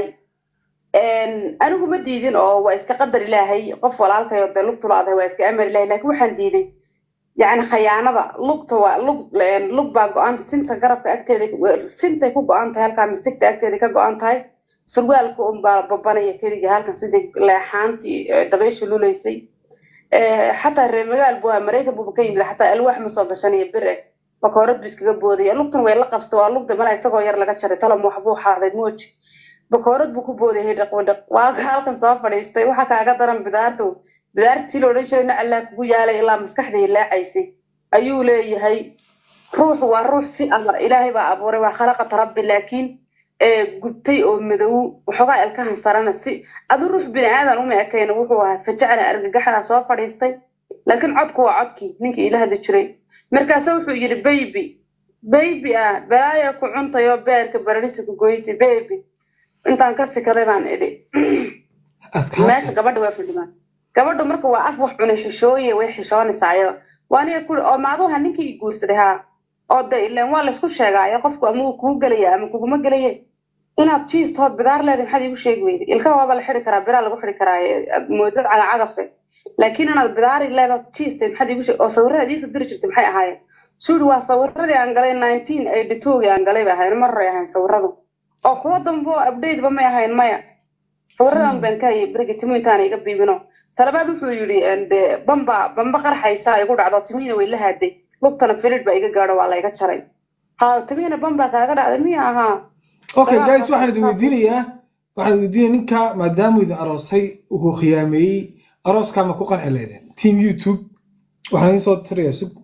Speaker 1: anigu ma diidin oo waa iska qadar ilaahay qof walaalkayo dee lugtu la-dahay waa iska amar ilaahay laakiin waxaan diiday yacni khayaanada lugta waa lug lug baa go-an sinta garabka agteeda sintay ku go-an tahay halkaa misigta agteeda ka go-an tahay surwaalka un baa babanaya keligii halkan sidii leexaantii eh, dabaysha lulaysay Eh, xataa reer magaal buu ahaa maraykan buuba ka yimid xataa alwaax ma soo gashanaya bir eh bakoorad bu iskaga boodaya lugtan way la qabsta waa lugda malaa isagoo yar laga jaray talam waxbuu xaaday mooji bakoorad buu ku boodayay dhaq wadhaq waa ka halkan soo fadhiistay waxa kaaga daran bidaartu bidaartii la odhan jiray nacallaa kugu yaalay ilaa maskaxda hilaacaysay ayuu leeyahay ruuxu waa ruux si amar ilaahay baa abuuray waa khalaqata rabbi laakiin ee gubtay oo madow waxoogaa ilkahan sarana si adu ruux bini aadan uma ekayna wuxuu ahaa fajacna argagaxana soo fadhiistay laakiin codku waa codkii ninkii ila hadli jiray markaase wuxuu yidhi baybi baybi ah balaaya ku cuntayoo beerka bararisi ku goysi baybi intaan ka sikaday baan idhi meesha
Speaker 2: adkaatay
Speaker 1: gabadha waa fadhimaan gabadhu marka waa af wax cunay xishooye way xishoonaysaa ayada waa aniga ku oo maaduha ninkii i guursaday haa oo de ileen waa laysku sheegaayo qofku ama uu kuu gelaya ama kuguma gelaye inaad jiistood bidaar leedahay maxaad iigu sheegi weyday ilkaha waaba la xidi karaa biraa lagu xidi karaa moodad cagacagafe laakiin inaad bidaari leedaad jiistay maxaad iigu sheeg oo sawirada iisoo diri jirtay maxay ahaayeen suuri waa sawiradii aan galay nineteen eighty twogii aan galay bay ahayn mar horay ahayn sawiradu oo kuwa dambe oo updateba may ahayn maya sawiradan baan ka hayay berigi timu intaan iga biibino talabaad wuxuu yidhi de bamba bamba qarxaysa igu dhacdo timihiina way la haaday lugtana filid baa iga gaadho waa layga jaray ha timihiina bamba kaaga dhacday miya ahaa
Speaker 2: okay
Speaker 1: Dagaal
Speaker 2: guys
Speaker 1: baa
Speaker 2: waxaan idin
Speaker 1: socota.
Speaker 2: weydiinayaa waxaan idin weydiinaya ninka maadaamuu idin aroosay uu khiyaameeyey arooskaa ma ku qanci leedeen team youtube waxaan idin soo tirayaa sug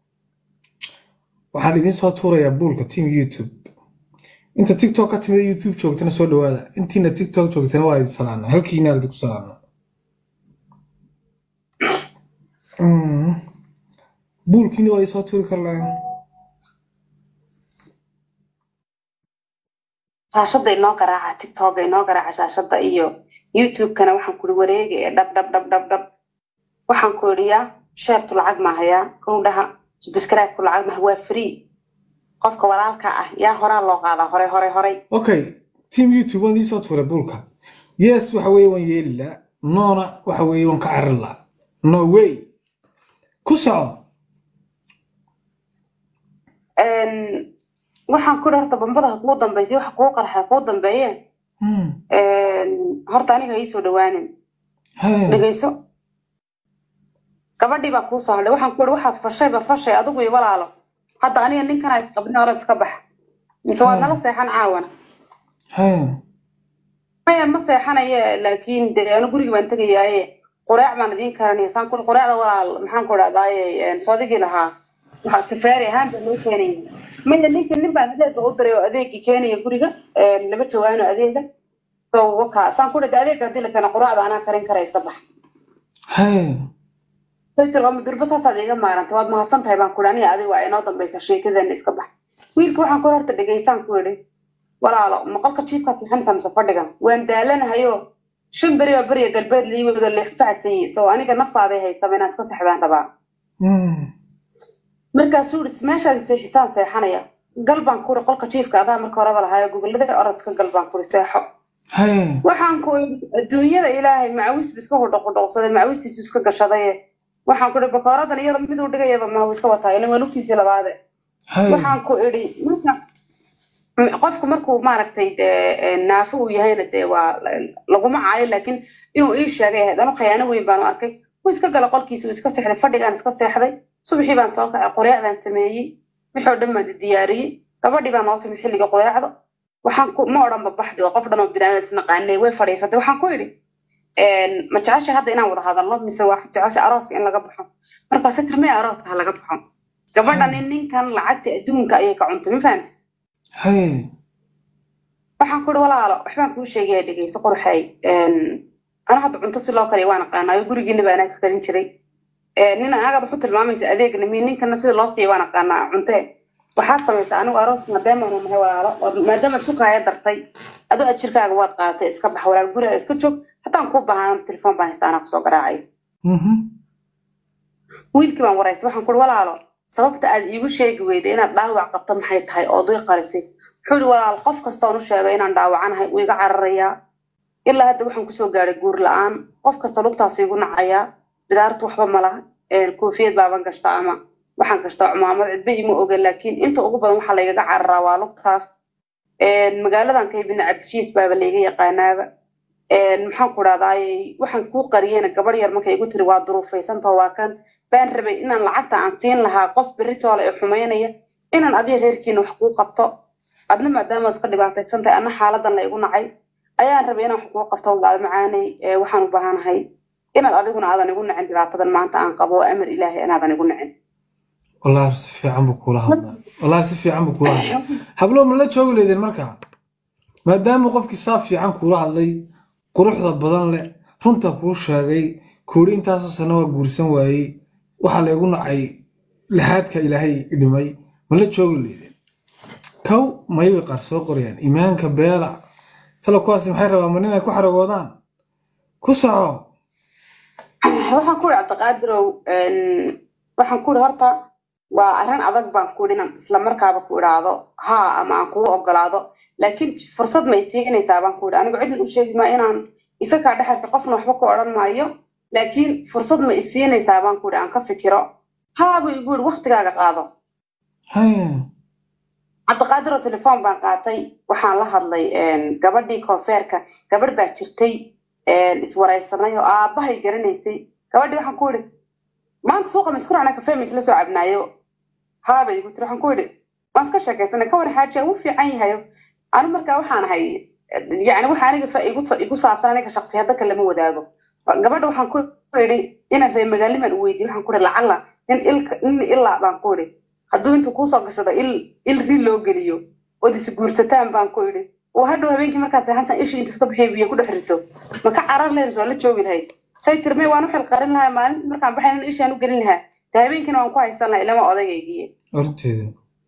Speaker 2: waxaan idin soo tuurayaa buulka team youtube inta tiktok ka timid youtube joogtana soo dhawaada intiina tiktok joogtana waa idin salaana halkiina idinku salaana Mm. buulkiina waa isoo tuuri karlaan
Speaker 1: shaashada inoo garaaca tiktoka inoo garaaca shaashada iyo youtube-kana waxaan kuri wareega ee dhab dhab dhab dhab dhab waxaan ku idhi yaa sheertu lacag maahayaa gowdhaha subscribe-ku lacag maaha waa free qofka walaalka ah yaa horaa loo qaadaa hore hore horey
Speaker 2: okay team youtube waan idiin soo tuuray buulka yes waxa weeye waan yeeli laa noona waxa weeye waan ka carin laa no way ku soco
Speaker 1: waxaan ku idhi horta bambada kuu dambaysay waxa kuu qarxa kuu dambeeye
Speaker 2: Hmm.
Speaker 1: horta aniga ii soo dhawaanin
Speaker 2: Haya.
Speaker 1: dhegeyso gabadhii baa kuu soo hadhay waxaan ku idhi waxaad fashayba fashay adigu iyo walaalo hadda aniga ninkana isqabni orad iska bax mise waad nala seexan caawana
Speaker 2: Haya.
Speaker 1: maya ma seexanaye laakiin dee anu gurigi baan tegayaaye qureec baan idiin karanaya saan ku qureecda walaal maxaan ku dhahdaye soodigii lahaa waxaa safaari ahaan baa loo keenaya maya ninka nin baan adeega u diray oo adeegii keenaya guriga laba jawaano adeega so waka saan ku dhahda adeega hadii la keena qureecda anaa karin kara iska bax
Speaker 2: Haya.
Speaker 1: saytir waa mudurba saasaad iga maarantay waad mahadsan tahay baan kuhi aniga adiga waa inoo dambaysa sheekadeena iska bax wiilka waxaan ku horta dhegaysaan ku idhi walaalo maqalka jiifkaad seexanaysaa mise fadhigan waan daalanahayo shan beri baa beriya galbeed lii wado leexfacsayey so aniga naftaabay haysaba inaan iska seexdaan rabaa
Speaker 2: Hmm.
Speaker 1: markaasuu ihi meeshaad seexisaan seexanaya gal baan ku ihi qolka jiifka adaa marka horeba lahaayo gogollada orodka gal baan ku ihi seexo
Speaker 2: Haya.
Speaker 1: waxaan ku idhi adduunyada ilaahay macawiis bu iska hudhoqudhoqsaday macawiistiisu iska gashadaye waxaan ku idhi bakooradan iyada miduu dhigayaba mahaw iska wataa ilaa waa lugtiisii labaade
Speaker 2: Haya.
Speaker 1: waxaan ku idhi marka m- qofku markuu maaragtay dee naafo uu yahayna dee waa laguma caayo laakiin inuu ii sheegay ahayd anu khayaano weyn baanu arkay wuu iska gala qolkiisa wuu iska seexday fadhigaan iska seexday subaxii baan soo kacay qoreec baan sameeyey wixii oo dhan baan diyaariyey gabadhii baa noo timid xilliga qoreecda waxaan ku ma odhan babaxdi waa qof dhan oo binaadam isnaqaanay way fadhiisatay waxaan ku idhi ma jecesha hadda inaan wada hadalno mise waa jecesha arooska in laga baxo markaase tirmee arooska ha laga baxo gabadhani ninkan lacagta adduunka ayay ka cuntay ma fahamti
Speaker 2: Haya.
Speaker 1: waxaan ku ihi walaalo waxbaan kuu sheegaya dhegeyso qorxay ana hadda cunto si loo kariya waan aqaanaayo gurigiina baa anaa ka karin jiray nin agaad waxu tilmaamaysa adeegna mi ninkana sida loo siiya waan aqaanaa cunte waxaad samaysaa anigu aroos maadaama anu nahay walaalo oo maadaama sukaaya dartay adoo ajirkaaga waad qaadatay iska bax walaal guriga iska joog haddaan kuu baahan telefoon baan haysta anaa kusoo garaacay
Speaker 2: Mhm.
Speaker 1: wiilkii baan waraystay waxaan kuhi walaalo sababta aad iigu sheegi weyday inaad dhaawac qabto maxay tahay oo duy qarisay wuxuu ihi walaal qof kastoon u sheegay inaan dhaawacanahay wuu iga cararayaa ilaa hadda waxaan kusoo gaadhay guur la-aan qof kasta lugtaas igu nacayaa bidaartu waxba ma laha koofiyad baaban gashtaa ama waxaan gashtaa cumaamad cidba ima oga laakiin inta ugu badan waxaa laygaga cararaa waa lugtaas magaaladan ka ibina cabdishiis baaba layga yaqaanaaba maxaan ku dhahdaayey waxaan kuu qariyeyna gabadh yar markay igu tiri waa duruufaysantaho waa kan baan rabay inaan lacagta aan siin lahaa qof beritoole ee xumaynaya inaan adiga reerkiina wax kuu qabto adna maadaama iska dhibaataysan tahay anna xaaladan la igu nacay ayaan rabay inaan wax kuu qabto walaal macaaney waxaan u baahanahay inaad adiguna aadan igu nacin dhibaatadan maanta aan qabo oo amar ilaahay inaadan igu nacin
Speaker 2: Wallahi si fiican buu kula hadlaa. Wallahi si fiican buu kula hadlaa. Hablo ma la joogi leedeen markaa? Maadaama qofkii saaf fiican kula hadlay, quruxda badan leh, runta kuu sheegay, kuuri intaasoo sano waa guursan waayey, waxaa laygu nacay lahaadka ilaahay dhimay, ma la joogi leedeen? Kow may way qaar soo qorayaan, iimaanka beela. Talo kuwaasi maxay rabaan ma inay ku xaragoodaan? Ku soco.
Speaker 1: waxaan ku ihi cabdiqaadirow waxaan ku ihi horta waa arrin adag baan ku ihi inaan isla markaaba ku idhaahdo haa ama aan kugu ogolaado laakiin fursad ma isiinaysaa baan ku ihi anigu cidin u sheegi maa inaan isagaa dhexalka qofna waxba ku odhan maayo laakiin fursad ma isiinaysaa baan ku ihi aan ka fikiro haa buu igu ihi waktigaaga qaado
Speaker 2: Haya.
Speaker 1: cabdiqaadiroo telefoon baan qaatay waxaan la hadlay gabadhii koonfeerka gabadh baa jirtay iswaraysanay oo aabbahay garanaysay gabadhii waxaan ku idhi maanta suuqa ma isku raacnaa kafee ma isla soo cabnaayo haabay igu tiri waxaan ku idhi waan iska sheekaysanay ka war xaajiya wuu fiican yahayo anu markaa waxaan ahay yani waxa aniga fa igu igu saabsan aniga shaksiyada kale lama wadaago gabadha waxaan ku idhi inaan reer magaaliman u weydiiyo waxaan ku idhi lacala nin ilka nin ilaa baan ku idhi hadduu intuu kuusoo gashado il il ri loo geliyo ood is guursataan baan ku idhi oo hadhow habeenkii markaad seexansan ishii inta iska bixiyo biyo ku dhex rito ma ka carar lahayd soo la joogi lahayd say tirmay waan u xilqarin lahaa maalinta markaan baxayn ishaan u gelin lahaa de habeenkiina waan ku haysan lahaa ilama odagaygiye
Speaker 2: Horteeda.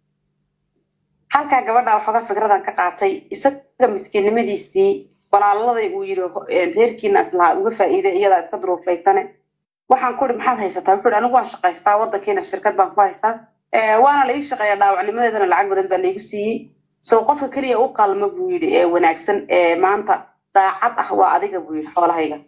Speaker 1: halkaa gabadha waxooga fikradan ka qaatay isaga miskiinnimadiisii walaaladay uu yidhi reerkiina islahaa uga faa'iiday iyadaa iska duruufaysane waxaan ku ihi maxaad haysataa wuxuu ihi anigu waan shaqaystaa waddankiina shirkad baan ku haystaa waana la ii shaqeeyaa dhaawacnimadeedana lacag badan baa laigu siiyey so qofka keliya u qalma buu yidhi ee wanaagsan ee maanta daacad ah waa adiga buu yidhi xoolahayga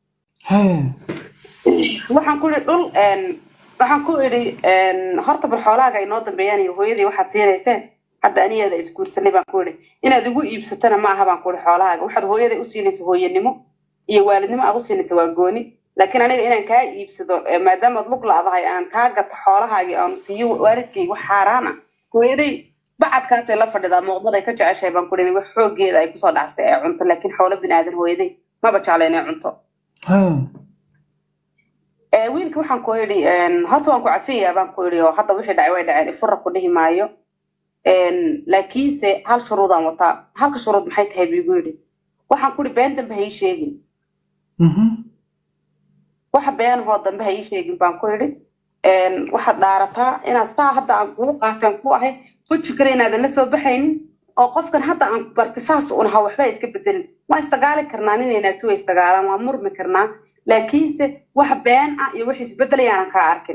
Speaker 1: waxaan ku idhi dhul waxaan ku idhi horta bal xoolahaaga ay noo dambeeyaan iyo hooyadii waxaad siinayseen hadda anigeeda isguursanay baan ku idhi inaad igu iibsatana ma aha baan ku idhi xoolahaaga waxaad hooyada u siinaysa hooyanimo iyo waalidnimo aad u siinaysa waa gooni laakiin aniga inaan kaa iibsado maadaamaad lug la'dahay aan kaa gato xoolahaagii aan siiyo waalidkayga wax xaaraan ah hooyaday bacadkaasay la fadhidaa muuqmaday ka jeceshahay baan ku idhi wax xooggeeda ay kusoo dhacstay ee cunto laakiin xoolo binaadan hooyaday maba jecla inay cunto wiilka waxaan ku idhi horta waan ku cafiyaa baan ku idhi oo hadda wixii dhacay way dhaceen ifura ku dhihi maayo laakiinse hal shuruudaan wataa halka shuruud maxay tahay buu igu yidhi waxaan ku idhi been dambe ha ii sheegin waxa beenahoo dambe ha ii sheegin baan ku idhi waxaad dhaarataa inaad saa hadda aan kugu qaateen ku ahay weji kale inaadan la soo baxaynin oo qofkan hadda aan barti saas un ahaa waxba iska bedelin waa isdagaali karnaa nin inaagti way isdagaalaan waa murmi karnaa laakiinse wax been ah iyo wax isbedelayaanan kaa arkin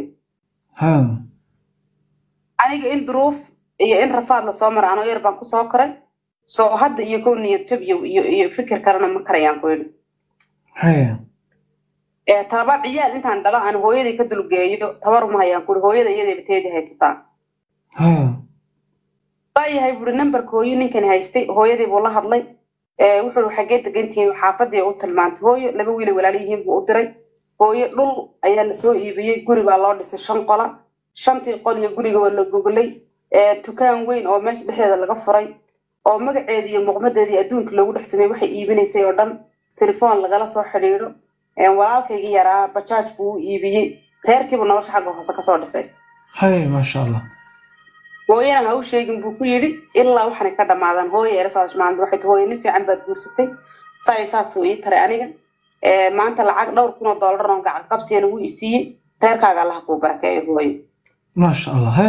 Speaker 1: aniga in duruuf iyo in rafaad lasoo mara anoo yar baan kusoo koray soo hadda iyo kow niyad jab iyo iyo fikir kalena ma karayaan ku yidhi talabaad ciyaal intaan dhalo aan hooyadii ka dulgeeyo tabaruma hayaan ku yidhi hooyada iyadayba teedii haysataa waayahay buuri nambarka hooyo ninkani haystay hooyadii buu la hadlay wuxuu xaggee degantihiin xaafadii u tilmaantay hooyo laba wiilay walaal yihiin buu u diray hooyo dhul ayaa lasoo iibiyey guri baa loo dhisay shan qola shantii qol iyo guriga waa la goglay dukaan weyn oo meesha dhexdeeda laga furay oo magaceedii iyo muuqmadeedii adduunka loogu dhex sameeyey waxay iibinaysay oo dhan telefoon lagala soo xidhiidho walaalkaygii yaraa bajaaj buu u iibiyey reerkiibu nolosha xagga hoose kasoo dhisay
Speaker 2: hay maasha allah
Speaker 1: hooyana ha u sheegin buu ku yidhi ilaa waxaanay ka dhammaadaan hooya erasaas maanta waxay tahay hooyo nin fiican baad guursatay saay saasuu ii taray aniga maanta lacag dhowr kun oo dollar oo gacan qabsiyana wuu isiiyey reerkaaga allaha kuu barakeeyo hooyo
Speaker 2: maasha allah he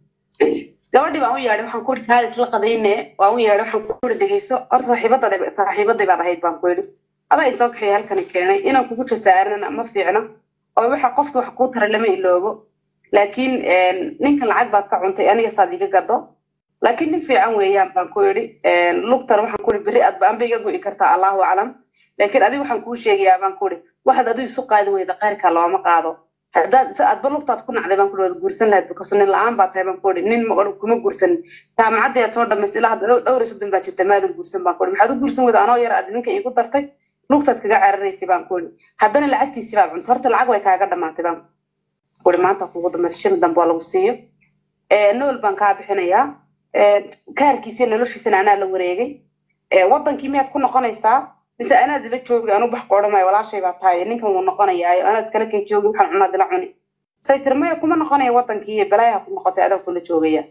Speaker 1: gabadhii baan u yeedhay waxaan ku ihi kaalis la qadayne waan u yeedhay waxaan ku ihi dhegeyso horta saaxiibadada saaxiibaday baad ahayd baan ku idhi adaa isoo kaxeeya halkani keenay inaan kugu jasaarana ma fiicno oo waxa qofkii wax kuu taray lama iloobo laakiin ninkan lacag baad ka cuntay aniga saad iga gado laakiin nin fiican weeyaan baan ku idhi lugtana waxaan ku ihi berri aadba anba iga go'i kartaa allahu aclam laakiin adiga waxaan kuu sheegayaa baan ku idhi waxaad adigu isu qaadi weyda qayrka looma qaado haddaad adba lugtaad ku nacday baan ku waad guursan lahayd bikaso nin la-aan baa tahay baan ku idhi nin kuma guursan jaamacaddii aad soo dhamaysay ilaa hadda dhowr iyo soddon baa jirta maadan guursan baan ku idhi maxaad u guursan weyda anoo yar aad ninka iigu dartay lugtaad kaga cararaysay baan ku idhi haddana lacagtiisii baad cunta horta lacag way kaaga dhammaatay baan uri maanta kugu dambaysa shan dambe waa lagu siiyo nool baan kaa bixinayaa kaarkiisa noloshiisana anaa la wareegay waddankii miyaad ku noqonaysaa mise anaad ila joogi anu bax qoodhamaya walaashay baa tahay ninkan wuu noqonayaayo anaad iskala kay joogi waxaan cunaad ila cuni say tiri maya kuma noqonaya waddankii iyo balaayaha ku noqotay adaa kula joogaya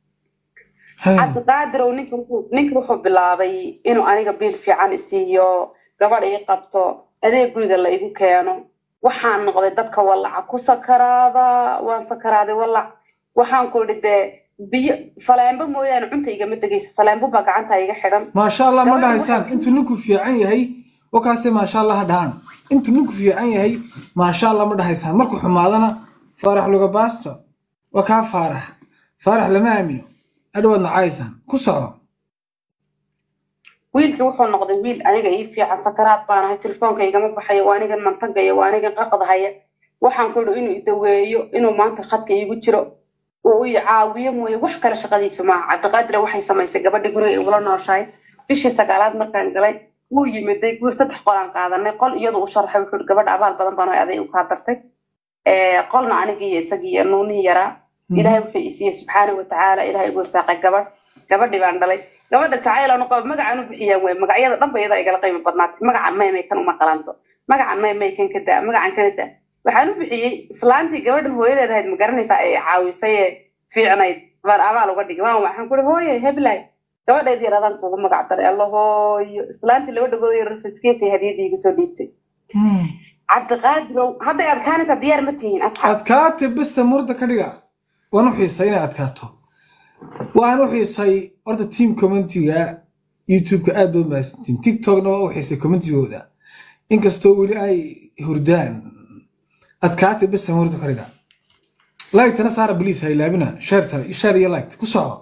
Speaker 1: cabdiqaadirow ninka wuxuu bilaabay inuu aniga biil fiican isiiyo gabadh ii qabto adeeg guriga la igu keeno waxaan noqday dadka wallaca ku sakaraada waan sakaraaday wallac waxaan ku idhi dee biyo faleembo mooyaane cunta igama degayso faleembo baa gacanta iga xidhan
Speaker 2: maasha allah ma dhahaysaan intuu ninku fiican yahay wakaase maasha allah ha dhahaan intuu ninku fiican yahay maasha allah ma dhahaysaan markuu xumaadana faarax luga baasto waa kaa faarax faarax lama aamino adhowaad nacaysaan ku soco
Speaker 1: wiilkii wuxuu noqday wiil aniga ii fiican sakaraad baan ahay telefoonka igama baxayo waa anigan mantagaya waa anigan qaqdahaya waxaan ku idhi inuu idaweeyo inuu maanta khadka iigu jiro uu i caawiyo mooye wax kale shaqadiisu maaha cabdiqaadire waxay samaysay gabadhii guriga igula nooshahay bishii sagaalaad markaan galay wuu yimiday guur saddex qolaan qaadanay qol iyadu u sharxay wuxuu ihi gabadha abaal badan baan aday u kaa dartay qolna anigii iyo isagii iyo nuunihii yaraa ilaahay wuxuu isiiyey subxaana watacaala ilaahay igu saaqay gabadh gabadhii baan dhalay gabadha jacaylan qaba magacaan u bixiyaan wey magacyada dhanba iyada igala qiimo badnaatay magacan maymay kan uma qalanto magacan maymay kan ka daa magacan kana daa waxaan u bixiyey islaantii gabadhan hooyadeed ahayd ma garanaysaa ee caawisay ee fiicnayd baan abaal uga dhigay waan waxaan ku ihi hooye heblay gabadheedii yaraadaan kuugu magac daray alla hooyo islaantii laba dhagooda yar rafiskeetay hadiyadii igu soo dhiibtay cabdiqaadirow hadday adkaanaysaa diyaar ma tihiin asxaab
Speaker 2: adkaate bista murda ka dhiga waan u xiisay inay adkaato waxaan u xiisay horta team commentiga youtube-ka aad baa mahadsantiin tiktokna waa u xiisay commentigooda inkastoo weli ay hurdaan adkaatay bes hamurda kariga laygtana saara baliis ha ilaabina sheerta sheer iyo laygt ku soco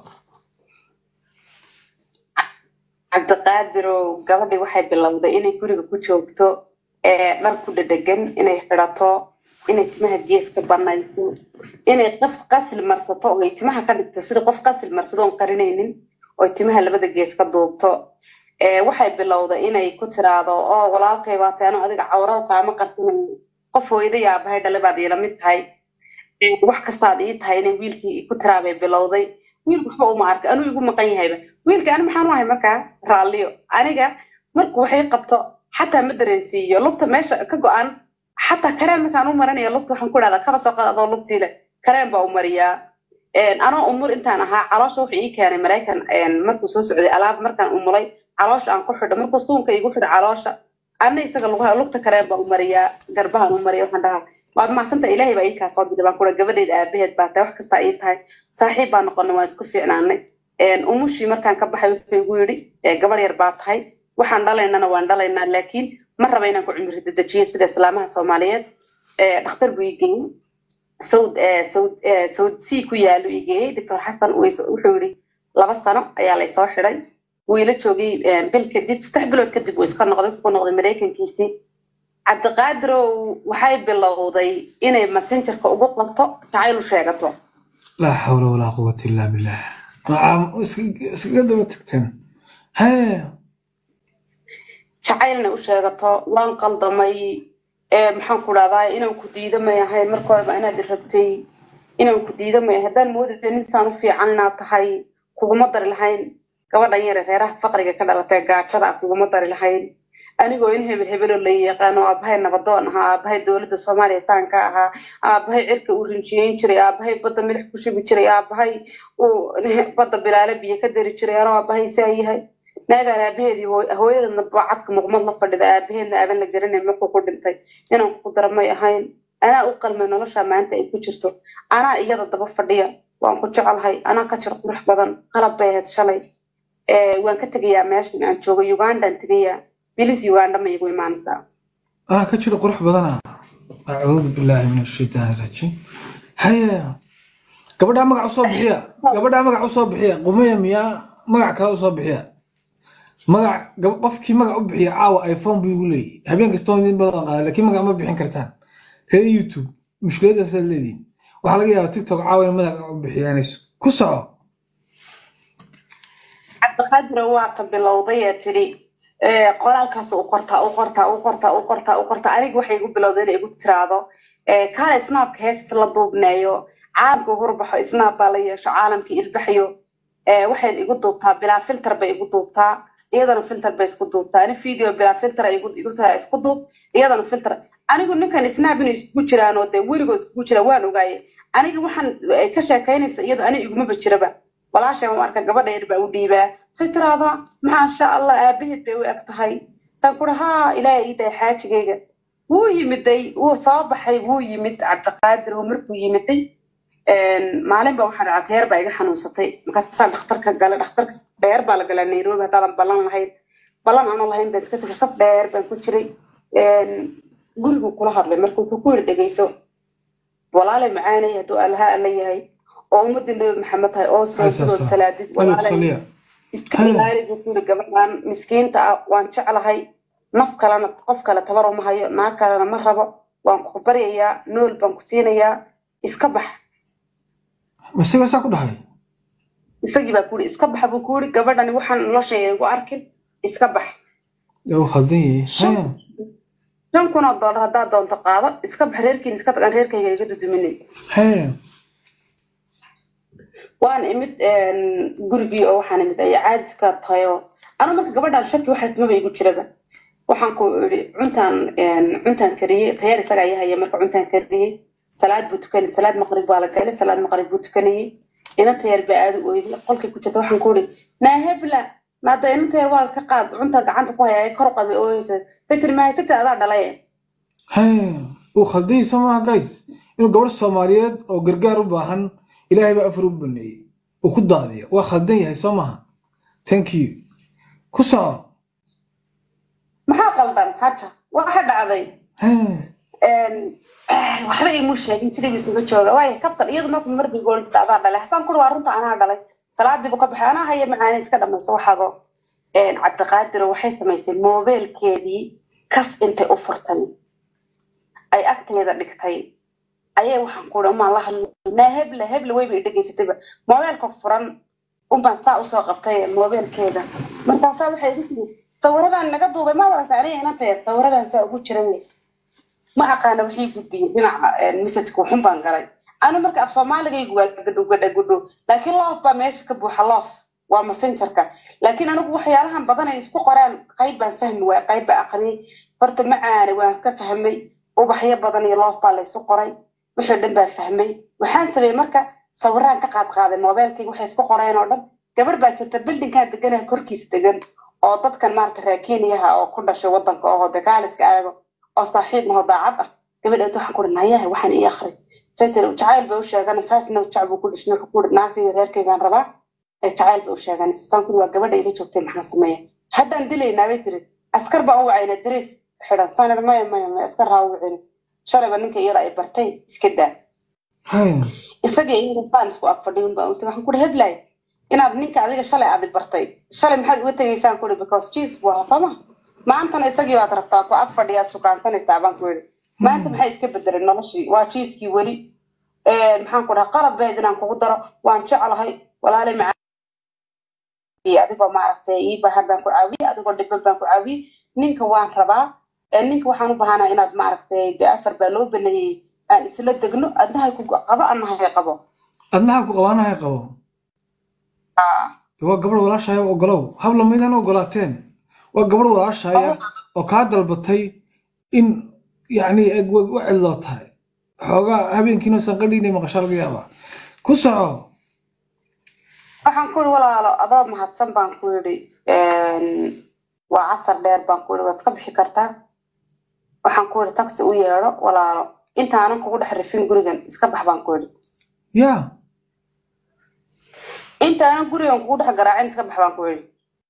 Speaker 1: cabdiqaadirow gabadhii waxay bilowday inay guriga ku joogto ee dhar ku dhedhegan inay xidhato inay timaha gees ka banayso inay qof qasil marsato oo ay timaha ka dhigto sida qof qasil marsado oon qarinaynin oo ay timaha labada gees ka duubto waxay bilowday inay ku tiraado oo walaalkay baatay ano adiga cawrada kaama qarsanayo qof hooyaday aabahay dhalay baad iila mid tahay wax kastaad ii tahay inay wiilkii ku tiraabay bilowday wiilku waxba uma arkay anuu igu maqan yahayba wiilka ani maxaan u ahay markaa raalliyo aniga marku waxay qabto xataa ma dareensiiyo lugta meesha ka go-an xataa kareen markaan u marinaya lugta waxaan ku dhahdaa kaba soo qaad adoo lugtiile kareen baa u mariyaa anoo umur intaan ahaa caloosha wuxuu ii keenay maraykan markuu soo socday alaab markaan umulay caloosha aan ku xidho markuu suunka igu xidho caloosha ana isaga lugta kareen baa u mariyaa garbahaan u mariya waxaan dhahaa waad macsanta ilaahay baa ii kaa soo diray baan kura gabadheed aabaheed baa tahay wax kastaa ii tahay saaxiib baa noqonay waan isku fiicnaanay umushii markaan ka baxay wuxuu igu yidhi gabadh yar baa tahay waxaan dhalaynana waan dhalaynaa laakiin ma raba inaan ku cimri dedejiyo sida islaamaha soomaaliyeed dhakhtar buu ii geeyey sawd sawd sawd c ku yaalo ii geeyey doctor xasan wuxuu yidhi laba sano ayaa laysoo xidhay wuu ila joogay bil kadib saddex bilood kadib uu iska noqday ku noqday maraykankiisii cabdiqaadirow waxay bilowday inay messengerka ugu qabto jacayl u sheegato
Speaker 2: laa xawla walaa quwata illaa billah iskaga daba tagteen hee
Speaker 1: jacaylna u sheegato waan qaldamay maxaan ku dhahdaa inaan ku diidamay ahayn marka horeba inaad i rabtay inaan ku diidamay ahay haddaan moodaya ninsaan u fiican inaad tahay kuguma dari lahayn gabadhan yare reeraha faqriga ka dhalatee gaajada ah kuguma dari lahayn anigoo in hebel hebeloo la yaqaano aabahay nabadoon ahaa aabahay dowladda soomaaliya saan ka ahaa aabahay cirka uu rinjiyeyn jiray aabahay badda milix ku shubi jiray aabahay uu badda bilaale biyo ka dari jiray anoo aabahay saa yahay naagaan aabaheedii hooyadana bacadka muqmad la fadhida aabaheedna aaban la garanay markuu ku dhintay inaan ku daramay ahayn anaa u qalmay nolosha maanta ay ku jirto anaa iyada daba fadhiya waan ku jecelahay anaa ka jir qurux badan qalad bay ahayd shalay waan ka tegayaa meeshan aan joogo ugandaan tegayaa bilis uganda ma igu imaanaysaa
Speaker 2: anaa ka jiro qurux badana acuudu billaahi min ashaytaani rajiim haya gabadhaa magac usoo bixiya gabadhaa magac usoo bixiya qumiya miyaa magac kale usoo bixiya magac qofkii magac u bixiya caawa iphone buu igu leeyahy habeen kastoo idin badan qaada laakiin magac ma bixin kartaan reer youtube mushkiladaas la leediin waxaa laga yaabaa tiktok caawa in magac u bixiyaan ku soco
Speaker 1: cabdiqaadira waa ka bilowday ee tidhi qoraalkaas u qortaa u qortaa u qortaa u qortaa u qortaa aniga waxay igu bilowday inay igu tiraado kaale snaabka heesas la duubneeyo caalamka hurbaxo snaab baa la yeesho caalamkii ilbaxyo waxay igu duubtaa bilaa filter bay igu duubtaa iyadana filter bay isku duubtaa ani video bilaa filter igu tiraa isku duub iyadana filter anigu ninkan snaab inay iskugu jiraan oo dee weligood iskugu jiraan waan ogaaye aniga waxaan ka sheekaynaysa iyada ani igumaba jiraba walaashay u arka gabadha yar baa u dhiibaa say tiraada maasha allah aabaheed bay u eg tahay taan ku dhahaa ilaahay ii dahay xaajigayga wuu yimiday wuu soo baxay wuu yimid cabdiqaadir oo markuu yimiday maalin ba waxaa dhacaa teer baa iga xanuunsatay markaasaan dhakhtarka gala dhakhtarka dheer baa la galaa nairobi haddaadan ballan lahayn ballan aanu lahayn baan iska tegay saf dheer baan ku jiray guriguu kula hadlay marka wuxuu ku yiri dhegeyso walaalay macaanay hadduu allaha alla yahay oo ummadii nabi maxamed tahay oo soo sidood salaadid walaalay iska ilaali buu kuyiri gabadhan miskiinta ah waan jeclahay naf kalena qof kale tabar uma hayo naag kalena ma rabo waan ku baryayaa nool baan ku siinayaa iska bax
Speaker 2: isaga saa ku dhahay
Speaker 1: isagii baa kuyiri iska baxa buu kuyiri gabadhani waxaan noloshayda igu arkin iska bax
Speaker 2: uu khaldan yahay
Speaker 1: shan kun oo dollar haddaad doonto qaado iska bax reerkiin iska tagaan reerkayga iga duduminay waan imid gurigii oo waxaan imid ay caadiska tahayo anu marka gabadhan shaki waxa kumaba igu jiraba waxaan ku iri cuntaan cuntaan kariyey tayaar isaga ayaa haya marka cuntaan kariyey salaad buu tukanay salaad maqrib baa la galay salaad maqrib buu tukanayey ina tayaar baa aada u oyday qolkay ku jirta waxaan ku iri naahebla naada ina tayaar waa ka qaad cuntaan gacanta ku haya kor qad bay ooyeysa fitri mahay fitri adaa dhalay
Speaker 2: uu khaldan yahay soo maaha guys inuu gabadh soomaaliyeed oo gargaar u baahan ilaahay baa afar u baneeyey uu ku daadiya waa khaldan yahay soo maha thank you ku soco
Speaker 1: maxaa qaldan haja waxa dhacday waxba imu sheegin sidii isuga jooga waayo kabtan iyadu marka markii goolin jirta adaa dhalay xasaan kuri waa runta anaa dhalay salaadiibu ka baxay anaa haya macaane iska dhamayso waxaago cabdiqaadiro waxay samaysay moobeelkeedii kas intay u furtay ay agteeda dhigtay ayay waxaan ku umaan la hadlnaa heble heble wayba i dhegaysatayba moobeelka furan unbaan saa usoo qabtay moobeelkeeda markaasaa waxay igu tiri sawiradan naga duubay maad aragta aniga inantaya sawiradan saa ugu jiran ma aqaana waxii gudbiyey dhinaca messajka waxun baan galay anu marka af soomaaligaygu waa gadho gadha gudho laakiin loof baa meesha ka buuxa loof waa messengerka laakiin anigu waxyaalahan badan ay isku qoraan qayb baan fahmi waaya qayb baa aqriyay horta macaane waan ka fahmay ubaxyo badan iyo loof baa laysu qoray wixii dhan baan fahmay waxaan sameeyey marka sawiraan ka qaad qaaday moobeelkayga waxay isku qoreen oo dhan gabar baa jirta bildinkaan deganaa korkiisa degan oo dadkan maarata reer kenyaha oo ku dhashay wadanka oo dagaaliska aago oo saaxiib maho daacad ah gabadheed waxaan ku nayaha waxaan ii akri saytir jacayl bay u sheegan saasna jac buu ku dhishna wuxuu ku naagtayda reerkaygaan rabaa jacayl bay u sheegan saan kuri waa gabadha ila joogtay maxaa sameeya haddaan dilaynaa bay tiri askar baan u wacayna dariis xidhan saan idhi maya maya maya askar haa u wacina shalayba ninka iyada ay bartay iska daa isagii iyada saan isku agfadhiyin baan uti waxaan kuri heblay inaad ninka adiga shalay aadi bartay shalay maxaad uga tegaysaan kuri because cheese buu ahaa sooma maantana isagii baad rabtaa ku ag fadhiyaad shukaansanaysaa baan ku yidhi maanta maxay iska bedelay noloshii waa jiiskii weli maxaan ku dhaha qalad bayd inaan kugu daro waan jeclahay walaalay maca adigoo maaragtay ii bahan baan ku caawiyey adigoo dhiban baan ku caawiyey ninka waan rabaa ninka waxaan u bahanaa inaad maaragtay de afar baa loo baneeyey aan isla degno adnahay ku qabo annahay qabo
Speaker 2: adnaha ku qabo annahay qabo waa gabadh walaashaya ogolow habla maydaan ogolaateen waa gabadh walaashaya oo kaa dalbatay in yacni u cidloo tahay xoogaa habeenkiina sanqadhiina maqashaa laga yaabaa ku soco
Speaker 1: waxaan ku yidhi walaalo adoo mahadsan baan ku yidhi waa casar dheer baan ku yidhi waad iska bixi kartaa waxaan ku yidhi taxi u yeedho walaalo intaanan kugu dhex rifin gurigan iska bax baan ku yidhi
Speaker 2: ya
Speaker 1: intaanan gurigan kugu dhex garaacin iska bax baan ku yidhi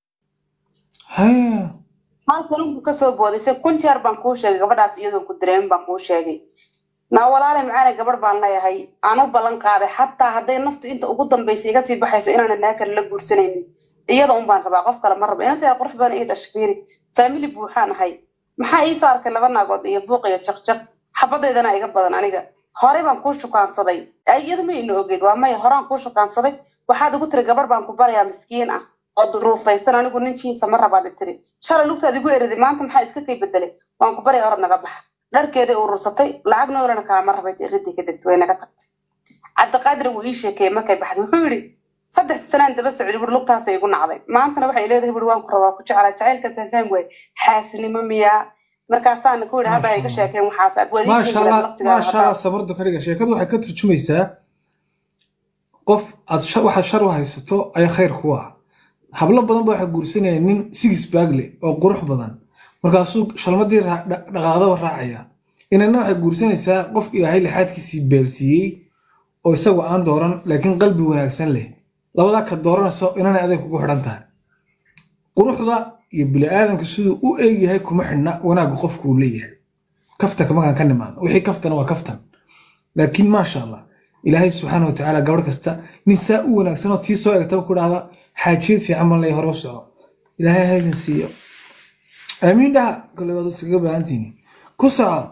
Speaker 2: haya
Speaker 1: halkan unku kasoo booday se kun jeer baan kuu sheegay gabadhaas iyadoon ku dareemin baan kuu sheegay naa walaale macaane gabadh baan leeyahay aan u ballan qaaday xataa hadday naftu inta ugu dambaysa iga sii baxayso inaana naa kale la guursanaynin iyada un baan rabaa qof kale ma rabo inanteeda qurux badan ii dhash fiiri faamili buuxaan ahay maxaa iisoo arkay laba naagood iyo buuq iyo jaqjaq xabadeydana iga badan aniga horey baan kuu shukaansaday iyadu ma ina ogeyd waa maya horaan kuu shukaansaday waxaad igu tiri gabadh baan ku barayaa miskiin ah oo duruufaysan anigu ninkiisa ma rabaad tiri shalay lugtaad igu eriday maanta maxaa iska kay bedelay waan ku baraya orad naga baxa dharkeeday urursatay lacag noolana kaama rabay ridii ka degtay way naga tagtay cabdiqaadir wuu ii sheekeeyey markay baxday wuxuu yidhi saddex sanaan daba socday buri lugtaasay igu nacday maantana waxay leedahay buri waan ku rabaa ku jeclaa jacaylkaasaan fahmi waay xaasinimo miyaa markaasaana ku yidhi hadda iga sheekeen waxaas aad waad ii
Speaker 2: maasha
Speaker 1: sheegi
Speaker 2: allah maasha allah sabardu ka dhiga sheekadu waxay ka turjumaysaa qof aad shar- waxaad shar u haysato ayaa khayr ku ah hablo badan ba waxay guursanayaan nin sigis baagle oo qurux badan markaasuu shalmadii raa- dha- dhaqaaqdaba raacaya inana waxay guursanaysaa qof ilaahay lixaadkiisii beelsiiyey oo isagu aan dooran laakiin qalbi wanaagsan leh labadaa ka dooranayso inanay aday kugu xidhan tahay quruxda iyo bini'aadanka siduu u eegyahay kuma xidhna wanaagga qofku uu leeyahay kaftanka markaan ka nimaado wixii kaftana waa kaftan laakiin maasha allah ilaahay subxaana wa tacaala gabadh kasta nin saa u wanaagsan oo tii soo egtaba ku dhahda xaajiyad fiican baan leeyahay hore u soco ilaahay haydin siiyo aamiin dhaha kole waad iskaga baahantiini ku soco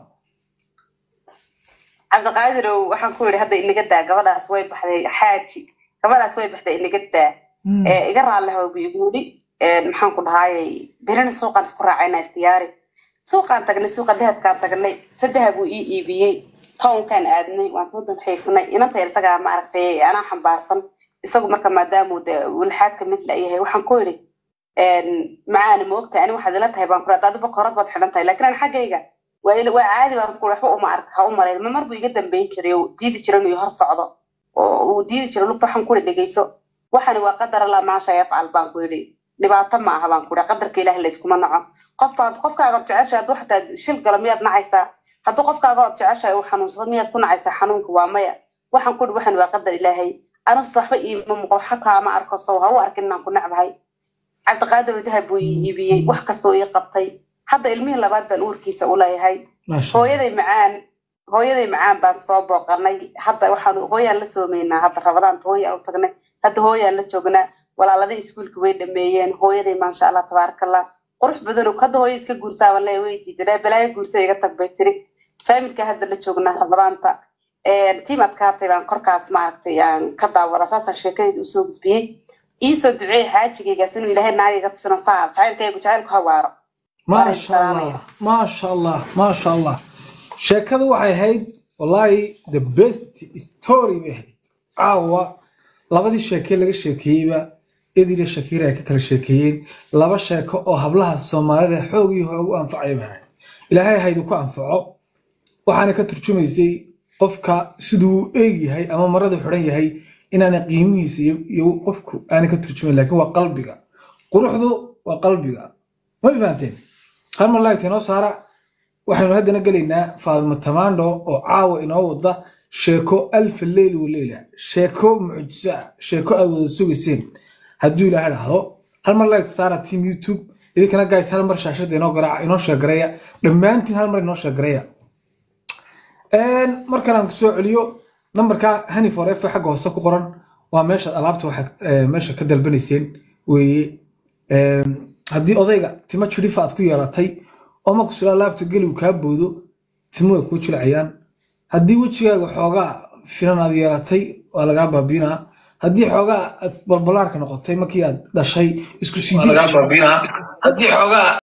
Speaker 1: cabdiqaadirow waxaan ku yidhi hadda inaga daa gabadhaas way baxday xaaji gabadhaas way baxday inaga daa
Speaker 2: Mm.
Speaker 1: ee iga raalliha buu igu yidhi maxaan ku dhahaayay birina suuqaan isku raacayna isdiyaari suuqaan tagnay suuqa dahabkaan tagnay saddeha buu ii iibiyey townkaan aadnay waan soo dalxiisnay inanta yar isagaa maaragtay anaa xambaarsan isagu marka maadaamuu de walxaadka mid la yahay waxaan ku yidhi macaana ma ogtahay ani waxaad ila tahay baan ku adiba korad baad xidhan tahay laakiin an xaggayga waa ila- waa caadi baan ku waxba uma ark ha u marayn ma mar buu iga dambeyn jiray oo diidi jira inuu hor socdo oo uu diidi jira lugta waxaan ku yidhi dhegeyso waxani waa qadar allah maasha yafcal baan ku yidhi dhibaato ma aha baan ku yidhi qadarka ilaahi layskuma naco qofkaad qofkaaga od jeceshahay hadduu xataa shil galo miyaad nacaysaa hadduu qofkaaga od jeceshahay uu xanuunsado miyaad ku nacaysaa xanuunka waa maya waxaan ku yidhi waxani waa qadar ilaahay anuse waxba iima muuqo waxa kaama arko sow ha u arkin inaan ku necbahay cabdiqaadir dahab buu ii iibiyey wax kastoo ii qabtay hadda ilmihii labaad baan uurkiisa u leeyahay
Speaker 2: maasha allah
Speaker 1: hooyaday macaan hooyaday macaan baan soo booqanay hadda waxaan hooyaan la soomaynaa hadda rabadaanta hooyaan u tagnay hadda hooyaan la joognaa walaaladii iskuulka way dhameeyeen hooyaday maasha allah tabaarakallah qurux badanoo hadda hooya iska guursaaban le way diidanaa balaayo guursa iga tag bay tiri faamilka hadda la joognaa rabadaanta tiim adkaatay baan korkaas maaragtay aan ka daawada saasaan sheekadeeda usoo gudbiyey iisoo duceey xaajigaygaas inuu ilaahay naagaga tusino saa jacaylkaygu jacaylku hawaaro
Speaker 2: maasha allah maasha allah maasha allah sheekadu waxay ahayd wallahi the best story bay ahayd caawa labadii sheekee laga sheekeeyeyba idira shakiira ay ka kala sheekeeyeen laba sheeko oo hablaha soomaalida xoog iyo hoog u anfacaya bay ahayd ilaahay haydu ku anfaco waxaana ka turjumaysay qofka siduu u eeg yahay ama maradu xidhan yahay inaana qiimihiisa iyo- iyo qofku aana ka turjumayn laakiin waa qalbiga quruxdu waa qalbiga ma fahanteen qalma laagta inoo saara waxaynu haddana gelaynaa faadimo tamaandho oo caawa inoo wada sheeko alfa leyl wa leyla sheeko mucjiso ah sheeko aad wada sugayseen hadduu ilaahay dhahdo hal mar laagta saara team youtube idinkana guys hal mar shaashada inoo garaaca inoo sheegareeya dhammaantiin hal mar inoo sheegareeya mar kale aan kusoo celiyo nambarka hani for f xagga hoose ku qoran waa meeshaad alaabta waxa eh, meesha ka dalbanayseen weeye Em, haddii odayga timo jirifa aad ku yeelatay oo marku sula alaabta geliw kaa boodo timo way kuu jilcayaan haddii wejigaaga xoogaa finan aad yeelatay waa lagaa baabiinaa haddii xoogaa aad balbalaarka noqotay markii aad dhashay isku sii haddii xoogaa